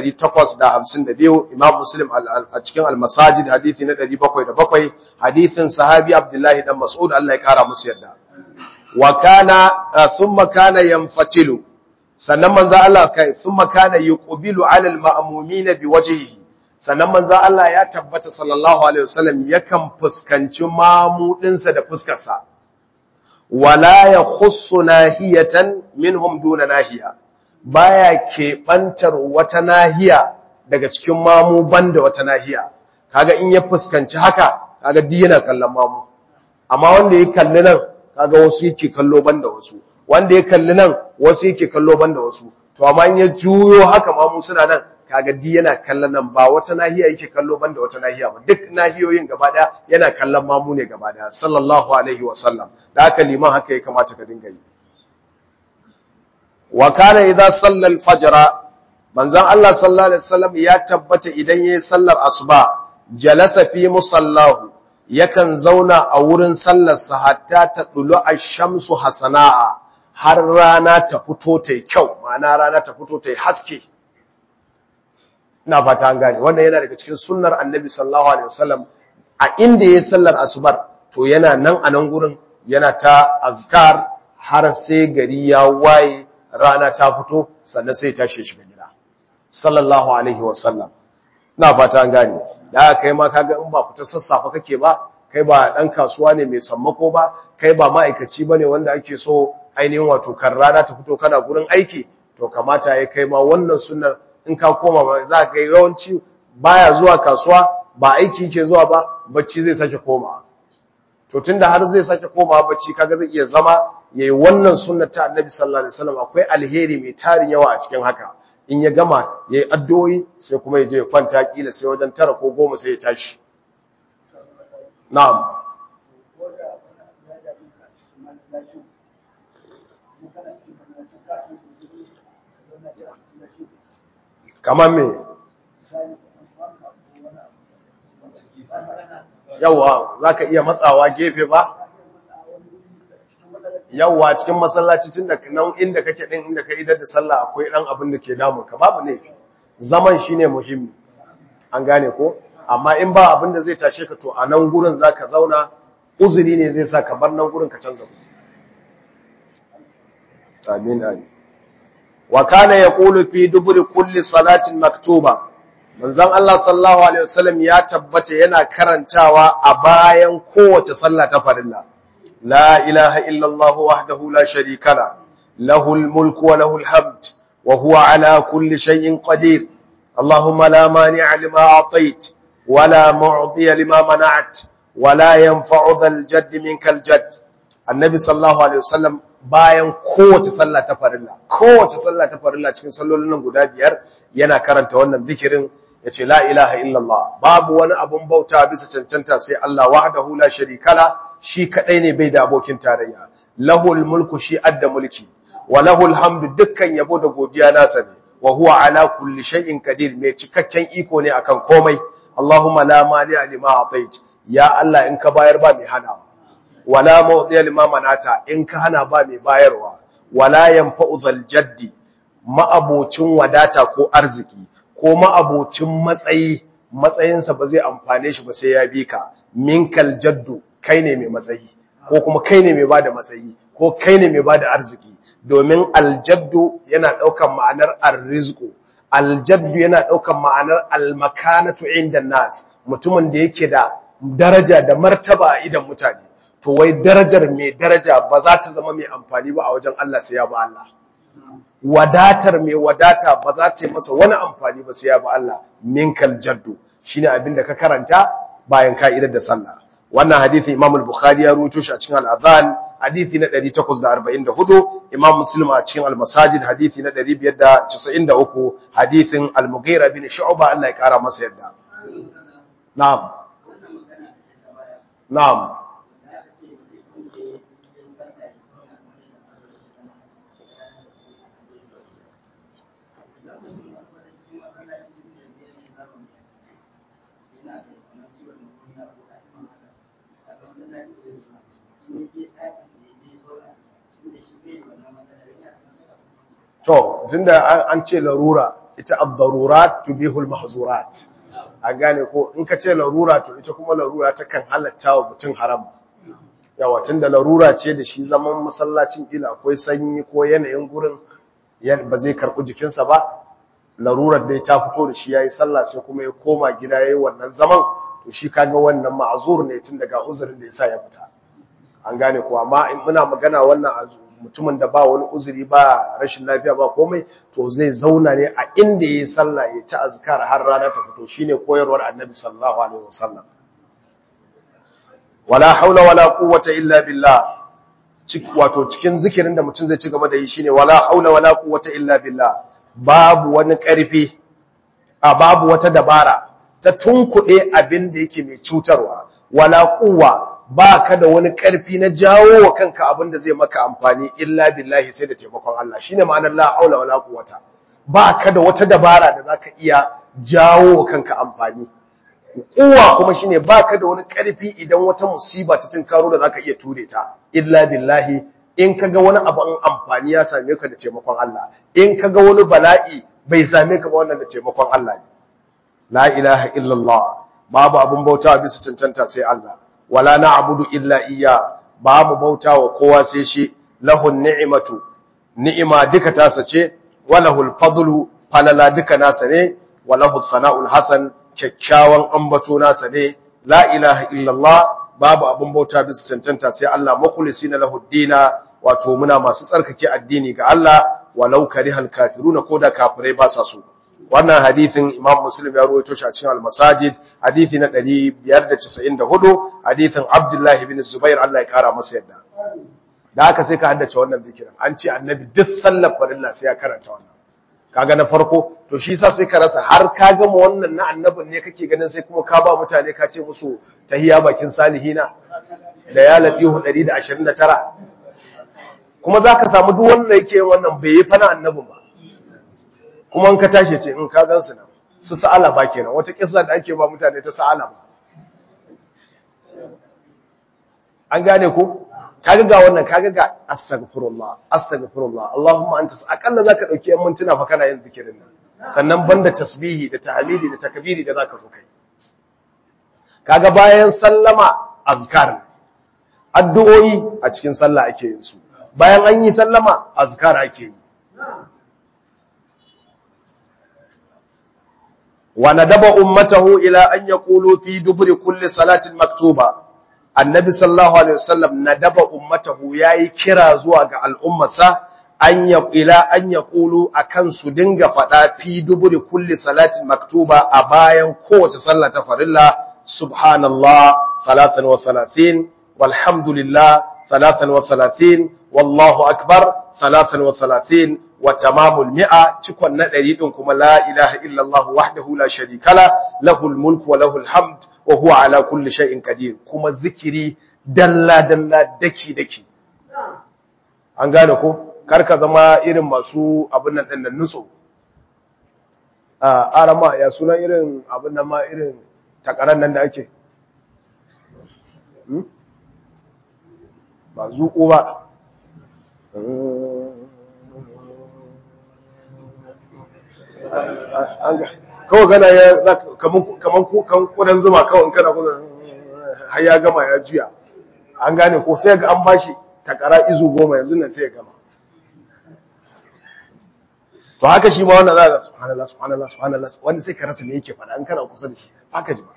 852 imam muslim a cikin al-masajid hadithi na 707 hadithin sahabi Abdullahi dan Mas'ud Allah ya kara musu yarda wa kana thumma kana yanfatilu sannan manzo Allah kai thumma kana yuqbilu 'ala al-ma'mumina biwajhihi sannan manzo Allah ya tabbata sallallahu alaihi wasallam yakan fuskanci mamudinsa da fuskarsa wala yakhussu nahiyatan minhum duna nahiya baya keɓantar wata nahiya daga cikin mamu banda wata nahiya kaga in ya fuskanci haka kaga duk yana kallon mamu amma wanda ya kalli nan kaga wasu yake kallo banda wasu wanda ya kalli nan wasu yake kallo banda wasu to amma in ya juyo haka mamu suna nan kaga duk yana kallon nan ba wata nahiya yake kallo banda wata nahiya ba duk nahiyoyin gaba daya yana kallon mamu ne gaba daya sallallahu alaihi wa sallam da haka liman haka ya kamata ka dinga yi wa kana idza salla al-fajr manzon Allah sallallahu alaihi wasallam ya tabbata idan yayin sallar asuba jalasa fi musallahu yakan zauna a wurin sallar sa hatta ta dulu ash-shamsu hasana'a har rana ta fito ta kyau ma'ana rana ta fito ta haske ina fata an gane wannan yana daga cikin sunnar annabi sallallahu alaihi wasallam a inda yayin sallar asubar to yana nan a nan gurin yana ta azkar har sai gari ya waye rana ta fito sannan sai tashi shiga gida sallallahu alaihi wasallam ina fata an gane da kai ma kaga in ba fita sassafa kake ba kai ba dan kasuwa ne mai sammako ba kai ba ma'aikaci bane wanda ake so ainihin wato kan rana ta fito kana gurin aiki to kamata ya kai ma wannan sunnar in ka koma ba za ka ga yawanci baya zuwa kasuwa ba aiki yake zuwa ba bacci zai sake koma to tunda har zai sake koma bacci kaga zai iya zama yayi wannan sunnar ta Annabi sallallahu alaihi wasallam akwai alheri mai tarin yawa a cikin haka in ya gama yayi addu'o'i sai kuma ya je ya kwanta kila sai wajen tara ko goma sai ya tashi na'am kamar me yawa za ka iya matsawa gefe ba yawa cikin masallaci tun da nan inda kake din inda ka idar da sallah akwai dan abin da ke damun ka babu ne zaman shine muhimmi an gane ko amma in ba abin da zai tashe ka to a nan gurin zaka zauna uzuri ne zai sa ka bar nan gurin ka canza amin amin wa kana yaqulu fi duburi kulli salatin maktuba manzon Allah sallallahu alaihi wasallam ya tabbata yana karantawa a bayan kowace sallah ta farilla la ilaha illa Allah wahdahu la sharika la lahul mulku wa lahul hamd wa huwa ala kulli shay'in qadir اللهم لا مانع لما أعطيت ولا معطي لما منعت ولا ينفع ذا الجد منك الجد النبي صلى الله عليه وسلم bayan kowace sallah ta farilla kowace sallah ta farilla cikin sallolin nan guda biyar yana karanta wannan zikirin yace la ilaha illallah babu wani abun bauta bisa cancanta sai Allah wahdahu la sharika la shi kadai ne bai da abokin tarayya lahul mulku shi adda mulki wa lahul hamdu dukkan yabo da godiya nasa ne wa huwa ala kulli shay'in qadir mai cikakken iko ne akan komai Allahumma la mani'a lima atait ya Allah in ka bayar ba mai hanawa wala mawdiya lima manata in ka hana ba mai bayarwa wala yanfa'u zal jaddi ma'abocin wadata ko arziki ko ma'abocin matsayi matsayinsa ba zai amfane shi ba sai ya bi ka minkal jaddu kai ne mai matsayi ko kuma kai ne mai bada matsayi ko kai ne mai bada arziki domin aljaddu yana daukan ma'anar arrizqu aljaddu yana daukan ma'anar almakanatu inda nas mutumin da yake da daraja da martaba a idan mutane to wai darajar mai daraja ba za ta zama mai amfani ba a wajen Allah sai ya ba Allah wadatar mai wadata ba za ta yi masa wani amfani ba sai ya ba Allah minkal jaddu shine abin da ka karanta bayan ka'idar da sallah wannan hadisi Imam al-Bukhari ya ruwaito shi a cikin al-Adhan hadisi na 844 Imam Muslim a cikin al-Masajid hadisi na 593 hadisin al-Mughira bin Shu'ba Allah ya kara masa yadda na'am na'am to tunda an ce larura ita ad-darurat tubihul mahzurat a gane ko in ka ce larura to ita kuma larura ta kan halatta wa mutum haram yawa tunda larura ce da shi zaman masallacin ila akwai sanyi ko yanayin gurin ba zai karɓi jikinsa ba larurar da ta fito da shi yayi sallah sai kuma ya koma gida yayi wannan zaman to shi kaga wannan ma'zur ne tun daga uzurin da yasa ya fita an gane ko amma in muna magana wannan mutumin da ba wani uzuri ba rashin lafiya ba komai to zai zauna ne a inda yayi sallah ya ta azkar har rana ta fito shine koyarwar annabi sallallahu alaihi wasallam wala haula wala quwwata illa billah wato cikin zikirin da mutum zai ci gaba da yi shine wala haula wala quwwata illa billah babu wani ƙarfi a babu wata dabara ta tunkuɗe abin da yake mai cutarwa wala quwwa baka da wani ƙarfi na jawo wa kanka abin da zai maka amfani illa billahi sai da taimakon Allah shine ma'anar la haula wala quwwata baka da wata dabara da zaka iya jawo wa kanka amfani kuwa kuma shine baka da wani karfi idan wata musiba ta tunkaro da zaka iya ture ta illa billahi in kaga wani abu an amfani ya same ka da taimakon Allah in kaga wani bala'i bai same ka ba wannan da taimakon Allah ne la ilaha illallah babu abun bautawa bisa cancanta sai Allah wala na'budu illa iyya babu bautawa kowa sai shi lahun ni'matu ni'ima duka tasa ce walahul fadlu falala duka nasa ne walahu thana'ul hasan kyakkyawan ambato nasa ne la ilaha illallah babu abun bauta bisa cancanta sai Allah mukhlisina lahu dina wato muna masu tsarkake addini ga Allah walau karihal kafiruna koda kafirai ba sa so wannan hadithin Imam Muslim ya rawaito shi a cikin al-Masajid hadithi na 594 hadithin Abdullah ibn Zubair Allah ya kara masa yadda da haka sai ka haddace wannan zikirin an ce annabi duk sallar farilla sai ya karanta wannan kaga na farko to shi yasa sai ka rasa har ka gama wannan na annabin ne kake ganin sai kuma ka ba mutane ka ce musu tahiya bakin salihina da ya labihu 129 kuma zaka samu duk wanda yake wannan bai yi fana annabin ba kuma in ka tashi ce in ka gansu nan su sa'ala ba kenan wata kissa da ake ba mutane ta sa'ala ba an gane ko kaga ga wannan kaga ga astaghfirullah astaghfirullah allahumma anta akalla zaka dauki yan mintuna fa kana yin zikirin nan sannan banda tasbihi da tahmidi da takbiri da zaka so kai kaga bayan sallama azkar addu'o'i a cikin sallah ake yin su bayan an yi sallama azkar ake yi wa nadaba ummatahu ila an yaqulu fi duburi kulli salatin maktuba annabi sallallahu alaihi wasallam nadaba ummatahu yayi kira zuwa ga al'ummarsa an ya ila an yaqulu akan su dinga fada fi duburi kulli salatin maktuba a bayan kowace sallah ta farilla subhanallah 33 walhamdulillah 33 wallahu akbar 33 wa tamamul mi'a cikon na 100 din kuma la ilaha illallah wahdahu la sharika la lahul mulku wa lahul hamd wa huwa ala kulli shay'in qadir kuma zikiri dalla dalla daki daki an gane ko karka zama irin masu abin nan din nan nutso a arama ya suna irin abin nan ma irin takaran nan da ake ba zuƙo ba kawai gana ya kaman kudan zuma kawai kana kudan har ya gama ya juya an gane ko sai ga an bashi takara izu goma yanzu nan sai ya gama to haka shi ma wannan za ga subhanallah subhanallah subhanallah wanda sai ka rasa me yake faɗa an kana kusa da shi haka ji ba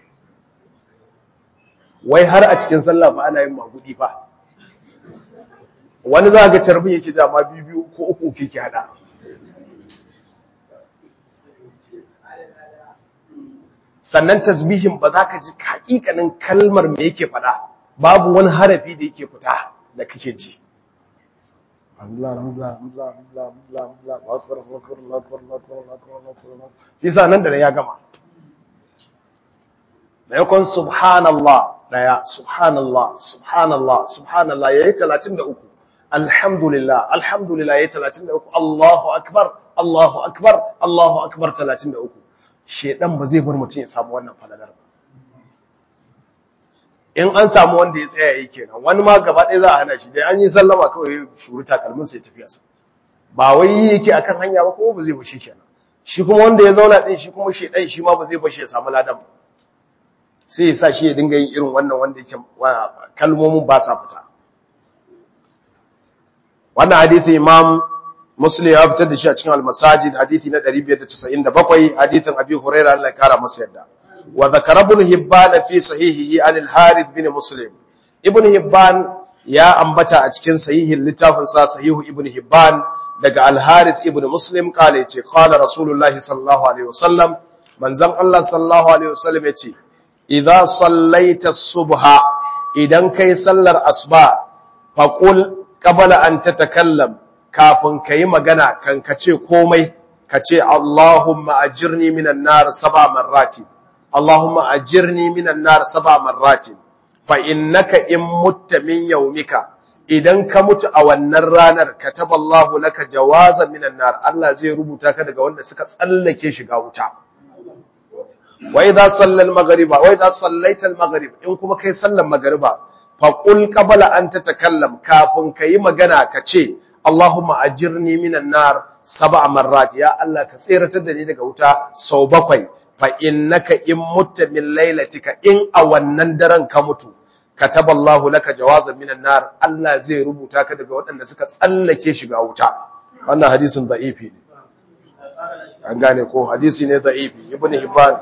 wai har a cikin sallah fa ana yin magudi fa wani za ga carbin yake jama biyu biyu ko uku uku yake hada sannan tasbihin ba za ka ji hakikanin kalmar me yake fada babu wani harafi da yake fita da kake ji Isa nan da nan ya gama. Da yakon subhanallah daya, subhanallah, subhanallah, subhanallah ya yi talatin da uku. Alhamdulillah, alhamdulillah ya yi talatin da uku. Allahu akbar, Allahu akbar, Allahu akbar talatin da uku. shedan ba zai bar mutum ya samu wannan falalar ba in an samu wanda ya tsaya yi kenan wani ma gaba ɗaya za a hana shi dai an yi sallama kawai shuru takalmin sai tafiya sa ba wai yake akan hanya ba kuma ba zai bashi kenan shi kuma wanda ya zauna din shi kuma shedan shi ma ba zai bashi ya samu ladan ba sai ya sa shi ya dinga yin irin wannan wanda yake kalmomin ba sa fita wannan hadisi imam muslim ya fitar da shi a cikin al-masajid hadisi na 597 hadisin abi hurairah Allah ya kara masa yadda wa zakara ibn hibban fi sahihihi an al-harith bin muslim ibn hibban ya ambata a cikin sahihin littafin sa sahihu ibn hibban daga al-harith ibn muslim kale yace qala rasulullahi sallallahu alaihi wasallam manzon Allah sallallahu alaihi wasallam yace idza sallaita subha idan kai sallar asuba faqul qabla an tatakallam kafin kai magana kan kace komai kace Allahumma ajirni minan nar sab'a marrati Allahumma ajirni minan nar sab'a marrati fa innaka in mutta min yawmika idan ka mutu a wannan ranar kataballahu laka jawazan minan nar Allah zai rubuta ka daga wanda suka tsallake shiga wuta wa idza sallal maghriba wa idza sallaita al maghrib in kuma kai sallan maghriba fa qul qabla an tatakallam kafin kai magana ka ce Allahumma ajirni minan nar sab'a marrat ya Allah ka tsiratar da ni daga wuta sau bakwai fa innaka in mutta min lailatika in a wannan daren ka mutu kataballahu laka jawazan minan nar Allah zai rubuta ka daga waɗanda suka tsallake shiga wuta wannan hadisin da'ifi ne an gane ko hadisi ne da'ifi ibn hibban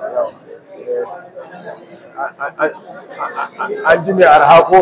an ji mai arha ko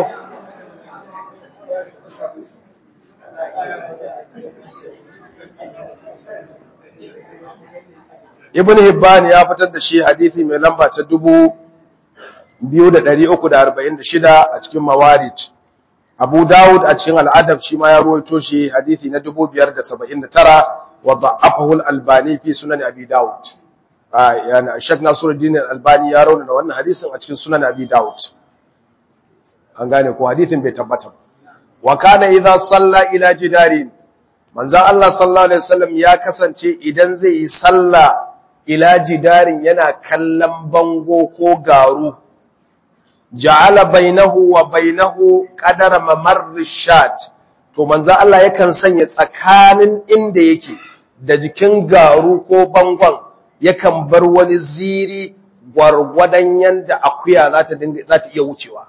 ibn hibban ya fitar da shi hadisi mai lamba ta dubu biyu da ɗari uku da arba'in da shida a cikin mawarid abu dawud a cikin al'adab shi ma ya ruwaito shi hadithi na dubu biyar da saba'in da tara wa da'afahu al-albani fi sunan abi dawud yana shek nasiruddin al-albani ya rauna wannan hadisin a cikin sunan abi dawud an gane ko hadithin bai tabbata ba wa kana idza salla ila jidarin manzon Allah sallallahu alaihi wasallam ya kasance idan zai yi sallah ila jidarin yana kallon bango ko garu ja'ala bainahu wa bainahu qadara mamarr shat to manzo Allah yakan sanya tsakanin inda yake da jikin garu ko bangon yakan bar wani ziri gwargwadon yanda akuya za ta dinga za ta iya wucewa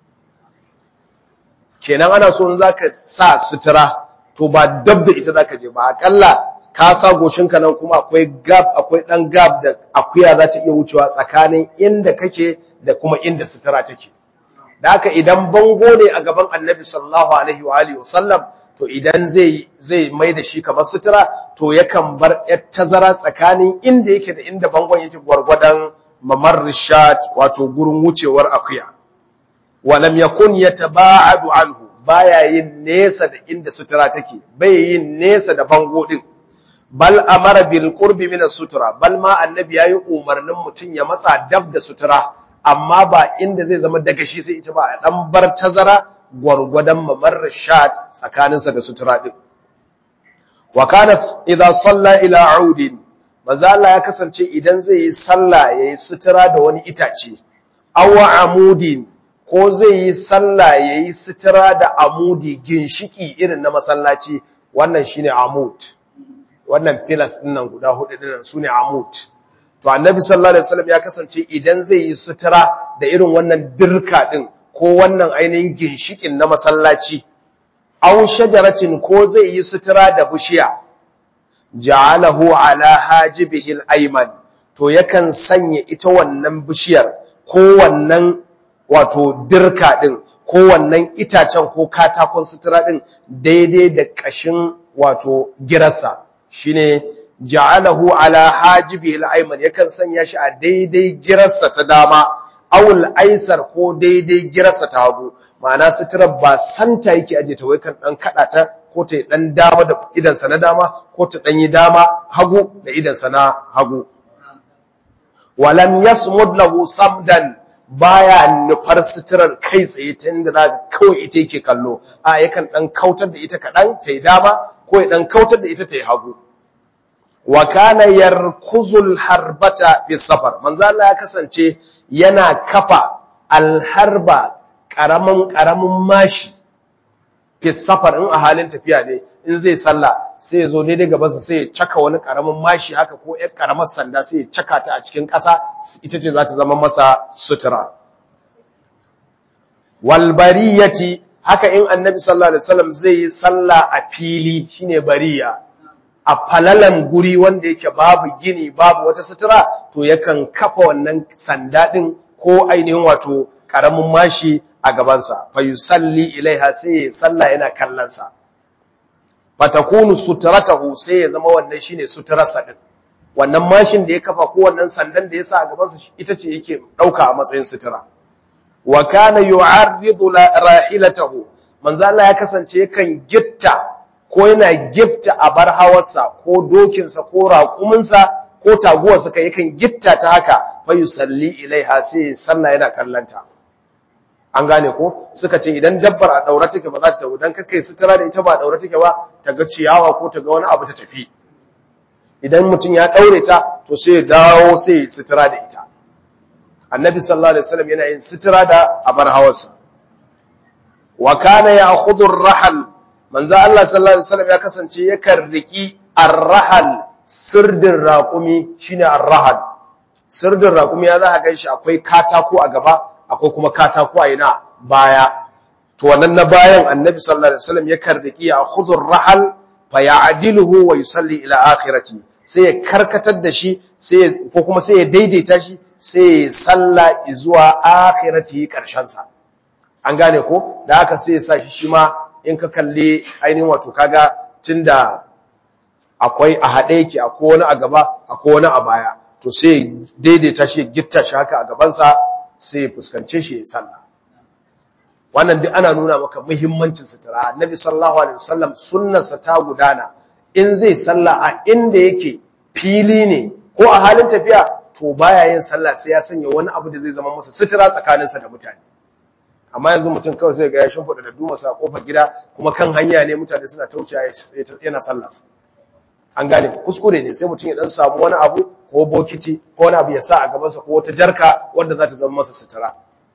kenan ana so in zaka sa sutura to ba dabda ita zaka je ba akalla ka sa goshinka nan kuma akwai gap akwai dan gap da akuya za ta iya wucewa tsakanin inda kake da kuma inda sutura take da haka idan bango ne a gaban annabi sallallahu alaihi wa alihi wasallam to idan zai zai mai da shi kamar sutura to yakan bar yar tazara tsakanin inda yake da inda bangon yake gwargwadon mamar rishad wato gurin wucewar akuya walam yakun yataba'adu anhu baya yin nesa da inda sutura take bai yin nesa da bango din bal amara bil qurbi min sutura bal ma annabi yayi umarnin mutun ya matsa dab da sutura amma ba inda zai zama daga shi sai ita ba a dan bar tazara gwargwadon mamar shat tsakaninsa da sutura din wa kanat idza salla ila audin manzo Allah ya kasance idan zai yi sallah yayi sutura da wani itace aw amudin ko zai yi sallah yayi sutura da amudi ginshiki irin na masallaci wannan shine amud wannan pillars din nan guda hudu din nan sune amud to annabi sallallahu alaihi wasallam ya kasance idan zai yi sutura da irin wannan dirka din ko wannan ainihin ginshikin na masallaci aw shajaratin ko zai yi sutura da bishiya ja'alahu ala hajibihi al-ayman to yakan sanya ita wannan bishiyar ko wannan wato dirka din ko wannan itacen ko katakon sutura din daidai da kashin wato girarsa shine ja'alahu ala hajibihi al-ayman yakan sanya shi a daidai girarsa ta dama awul aisar ko daidai girarsa ta hagu ma'ana suturar ba santa yake aje ta wai kan dan kada ta ko ta dan dama da idansa na dama ko ta dan yi dama hagu da idansa na hagu walam yasmud lahu samdan baya nufar suturar kai tsaye ta inda za kawai ita yake kallo a yakan dan kautar da ita kadan ta yi dama ko ya dan kautar da ita ta yi hagu wa kana yarkuzul harbata fi safar manzo Allah ya kasance yana kafa alharba karamin karamin mashi fi safar in a halin tafiya ne in zai sallah sai ya zo daidai gaban sa sai ya caka wani karamin mashi haka ko ƴar karamar sanda sai ya caka ta a cikin ƙasa ita ce za ta zama masa sutura wal bariyati haka in annabi sallallahu alaihi wasallam zai yi sallah a fili shine bariya a falalan guri wanda yake babu gini babu wata sutura to yakan kafa wannan sanda din ko ainihin wato karamin mashi a gabansa fa yusalli ilaiha sai ya salla yana kallonsa fatakunu sutratahu sai ya zama wannan shine suturarsa din wannan mashin da ya kafa ko wannan sandan da ya sa a gabansa ita ce yake dauka a matsayin sutura wa kana yu'arridu rahilatahu manzo Allah ya kasance yakan gitta ko yana gifta a bar hawarsa ko dokinsa ko raƙuminsa ko taguwarsa kai yakan gitta ta haka fa yusalli ilaiha sai sallah yana kallanta an gane ko suka ce idan dabbar a daura take ba za ta tawo dan kakkai sutura da ita ba a daura take ba ta ga ciyawa ko ta ga wani abu ta tafi idan mutum ya daure ta to sai ya dawo sai ya sutura da ita annabi sallallahu alaihi wasallam yana yin sutura da abar hawarsa wa kana ya'khudhu ar-rahal manzo Allah sallallahu alaihi wasallam ya kasance yakan riki ar-rahal sirdin raqumi shine ar-rahal sirdin raqumi ya za ka ganshi akwai katako a gaba akwai kuma katako a ina baya to wannan na bayan annabi sallallahu alaihi wasallam yakan riki ya'khudhu ar-rahal fa ya'diluhu wa yusalli ila akhirati sai ya karkatar da shi sai ko kuma sai ya daidaita shi sai ya salla zuwa akhirati karshen sa an gane ko da haka sai ya sa shi shi ma in ka kalli ainihin wato kaga tunda akwai a haɗe yake akwai wani a gaba akwai wani a baya to sai daidaita shi gitta shi haka a gabansa sai ya fuskance shi ya sallah wannan duk ana nuna maka muhimmancin sutura annabi sallallahu alaihi wasallam sunnarsa ta gudana in zai sallah a inda yake fili ne ko a halin tafiya to baya yin sallah sai ya sanya wani abu da zai zama masa sutura tsakaninsa da mutane amma yanzu mutum kawai sai ga ya shimfiɗa da duma sa kofar gida kuma kan hanya ne mutane suna tauciya yana sallah an gane kuskure ne sai mutum ya dan samu wani abu ko bokiti ko wani abu ya sa a gabansa ko wata jarka wanda za ta zama masa sutura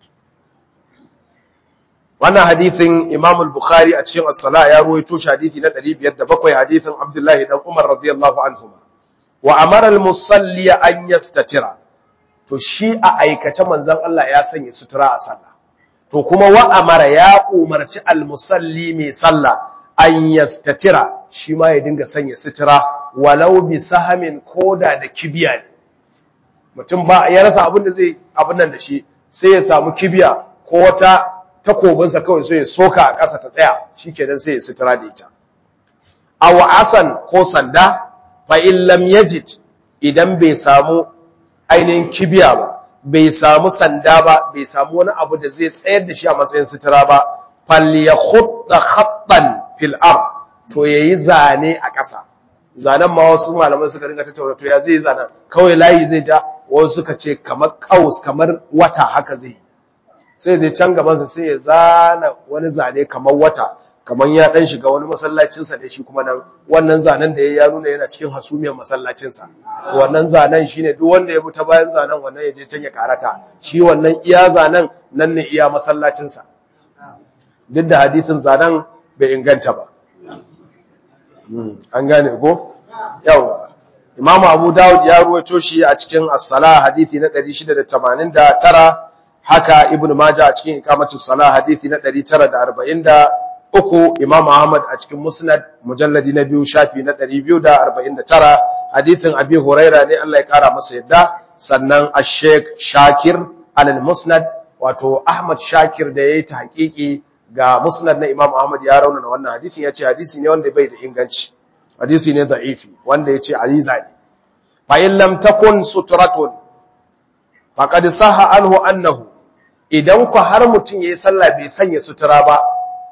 wannan hadithin Imam al-Bukhari a cikin as-Salah ya ruwaito shi hadithi na 507 hadithin Abdullahi dan Umar radiyallahu anhuma wa amara al-musalli an yastatira to shi a aikace manzon Allah ya sanya sutura a sallah to kuma wa amara ya umarci al-musalli mai sallah an yastatira shi ma ya dinga sanya sutura walau bi sahamin koda da kibiya ne mutum ba ya rasa abin da zai abin nan da shi sai ya samu kibiya ko wata takobinsa kawai sai ya soka a ƙasa ta tsaya shikenan sai ya sutura da ita aw asan ko sanda fa in lam yajid idan bai samu ainihin kibiya ba bai samu sanda ba bai samu wani abu da zai tsayar da shi a matsayin sutura ba falyakhutta khattan fil ard to yayi zane a ƙasa zanen ma wasu malaman suka ringa tattauna to ya zai zanen kawai layi zai ja wasu suka ce kamar kaus kamar wata haka zai sai zai can gabansa sai ya zana wani zane kamar wata kamar ya dan shiga wani masallacinsa da shi kuma nan wannan zanen da ya nuna yana cikin hasumiyar masallacinsa wannan zanen shine duk wanda ya bi ta bayan zanen wannan ya je can ya karata shi wannan iya zanen nan ne iya masallacinsa duk da hadithin zanen bai inganta ba an gane ko yawa imamu abu dawud ya ruwaito shi a cikin as-salah hadithi na 689 haka ibnu majah a cikin ikamatus salah hadithi na 943 imam ahmad a cikin musnad mujalladi na biyu shafi na 249 hadithin abi huraira ne Allah ya kara masa yadda sannan ash-sheikh shakir al-musnad wato ahmad shakir da yayi ta hakiki ga musnad na imam ahmad ya raunana wannan hadisin yace hadisi ne wanda bai da inganci hadisi ne da'ifi wanda yace aziza ne fa in lam takun sutratun faqad sahha anhu annahu idan ku har mutun yayi sallah bai sanya sutura ba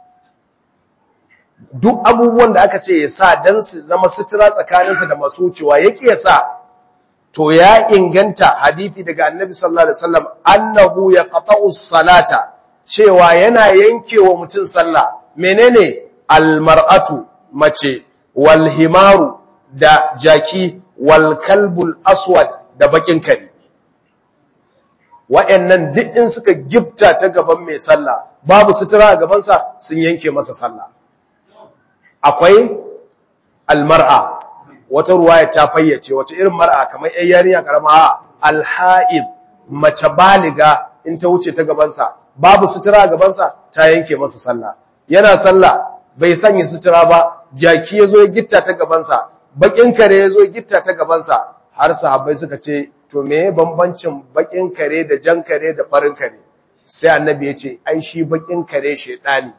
duk abubuwan da aka ce ya sa dan su zama sutura tsakaninsa da masu wucewa yake ya sa to ya inganta hadisi daga annabi sallallahu alaihi wasallam annahu yaqta'u salata cewa yana yankewa mutum sallah menene almar'atu mace wal himaru da jaki wal kalbul aswad da bakin kare wa'annan duk in suka gifta ta gaban mai sallah babu sutura a gabansa sun yanke masa sallah akwai almar'a wata ruwaya ta fayyace wata irin mar'a kamar ƴan yarinya karama alha'id mace baliga in ta wuce ta gabansa babu sutura a gabansa ta yanke masa sallah yana sallah bai sanya sutura ba jaki yazo ya gitta ta gabansa bakin kare yazo gitta ta gaban sa har sahabbai suka ce to meye bambancin bakin kare da jan kare da farin kare sai annabi ya ce ai shi bakin kare shedani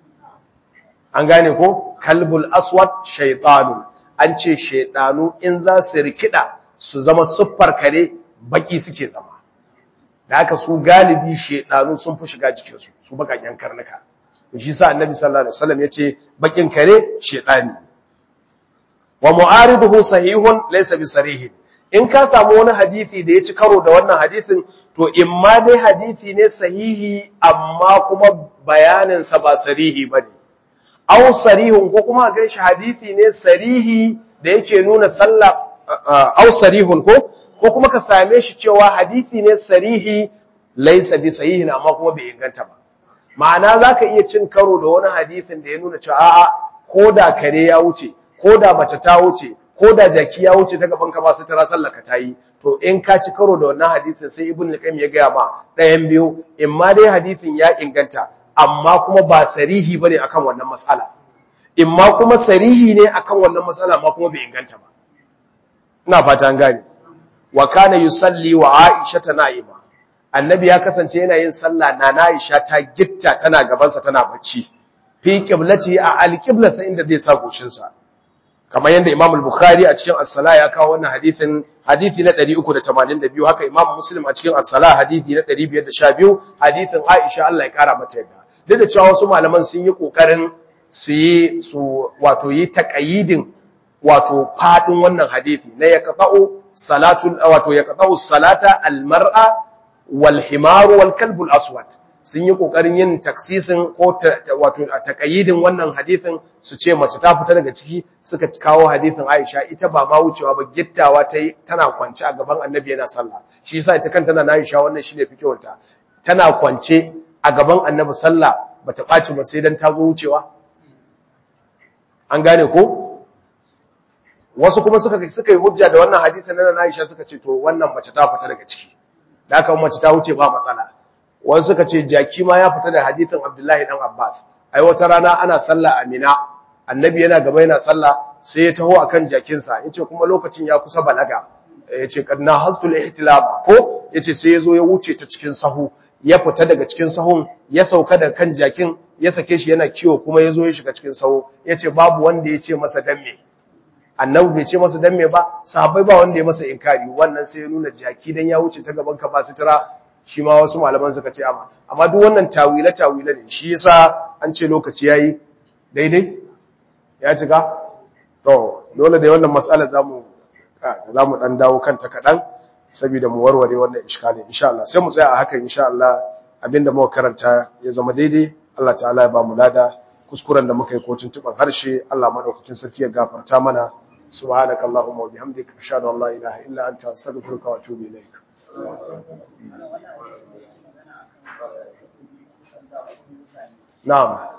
an gane ko kalbul aswad shaytanun an ce shedanu in za su rikida su zama siffar kare baki suke zama da haka su galibi shedanu sun fi shiga jikinsu su bakakken karnuka shi sa annabi sallallahu alaihi wasallam yace bakin kare shedani wa mu'ariduhu sahihun laysa bisarih in ka samu wani hadisi da ya ci karo da wannan hadisin to imma dai hadisi ne sahihi amma kuma bayanin sa ba sarihi bane aw sarihun ko kuma ga shi hadisi ne sarihi da yake nuna sallah aw sarihun ko ko kuma ka same shi cewa hadisi ne sarihi laysa bi sahihin amma kuma bai inganta ba ma'ana zaka iya cin karo da wani hadisin da ya nuna cewa a'a ko da kare ya wuce ko da mace ta wuce ko da jaki ya wuce ta gaban ka ba su tara sallaka ta yi to in ka ci karo da wannan hadisin sai ibn al-qayyim ya gaya ma ɗayan biyu in ma dai hadisin ya inganta amma kuma ba sarihi bane akan wannan mas'ala in ma kuma sarihi ne akan wannan mas'ala amma kuma bai inganta ba ina fata an gane wa kana yusalli wa aisha ta na'ima annabi ya kasance yana yin sallah na aisha ta gitta tana gabansa tana bacci fi qiblati a al-qibla inda zai sa goshin sa kamar yadda Imam al-Bukhari a cikin As-Salah ya kawo wannan hadisin hadisi na 382 haka Imam Muslim a cikin As-Salah hadisi na 512 hadisin Aisha Allah ya kara mata yadda duk da cewa wasu malaman sun yi kokarin su yi su wato yi taqayidin wato fadin wannan hadisi na yaqta'u salatul wato yaqta'u salata al-mar'a wal himaru wal kalbu al-aswad sun yi kokarin yin taksisin ko wato a takayidin wannan hadithin su ce mace ta fita daga ciki suka kawo hadithin Aisha ita ba ma wucewa ba gittawa ta tana kwance a gaban Annabi yana sallah shi yasa ita kanta na Aisha wannan shine fikihunta tana kwance a gaban Annabi sallah bata baci ba sai dan ta zo wucewa an gane ko wasu kuma suka suka yi hujja da wannan hadithin na Aisha suka ce to wannan mace ta fita daga ciki da haka mace ta wuce ba matsala wasu suka ce jaki ma ya fita da hadithin Abdullahi dan Abbas ai wata rana ana sallah a Mina annabi yana gaba yana sallah sai ya taho akan jakinsa yace kuma lokacin ya kusa balaga yace kadna hastul ihtilab ko yace sai yazo ya wuce ta cikin sahu ya fita daga cikin sahun ya sauka da kan jakin ya sake shi yana kiwo kuma yazo ya shiga cikin sahu yace babu wanda yace masa dan me annabi bai ce masa dan me ba sahabbai ba wanda ya masa inkari wannan sai ya nuna jaki dan ya wuce ta gaban ka ba sutura shi ma wasu malaman suka ce amma amma duk wannan tawile tawile ne shi yasa an ce lokaci yayi daidai ya cika to dole da wannan mas'ala zamu zamu dan dawo kanta kadan saboda mu warware wannan iskalin insha Allah sai mu tsaya a hakan insha Allah abinda muka karanta ya zama daidai Allah ta'ala ya ba mu lada kuskuren da muka yi ko tuntuban harshe Allah madaukakin sarki ya gafarta mana subhanakallahumma wa bihamdika ashhadu an la ilaha illa anta astaghfiruka wa atubu ilaik Na'am.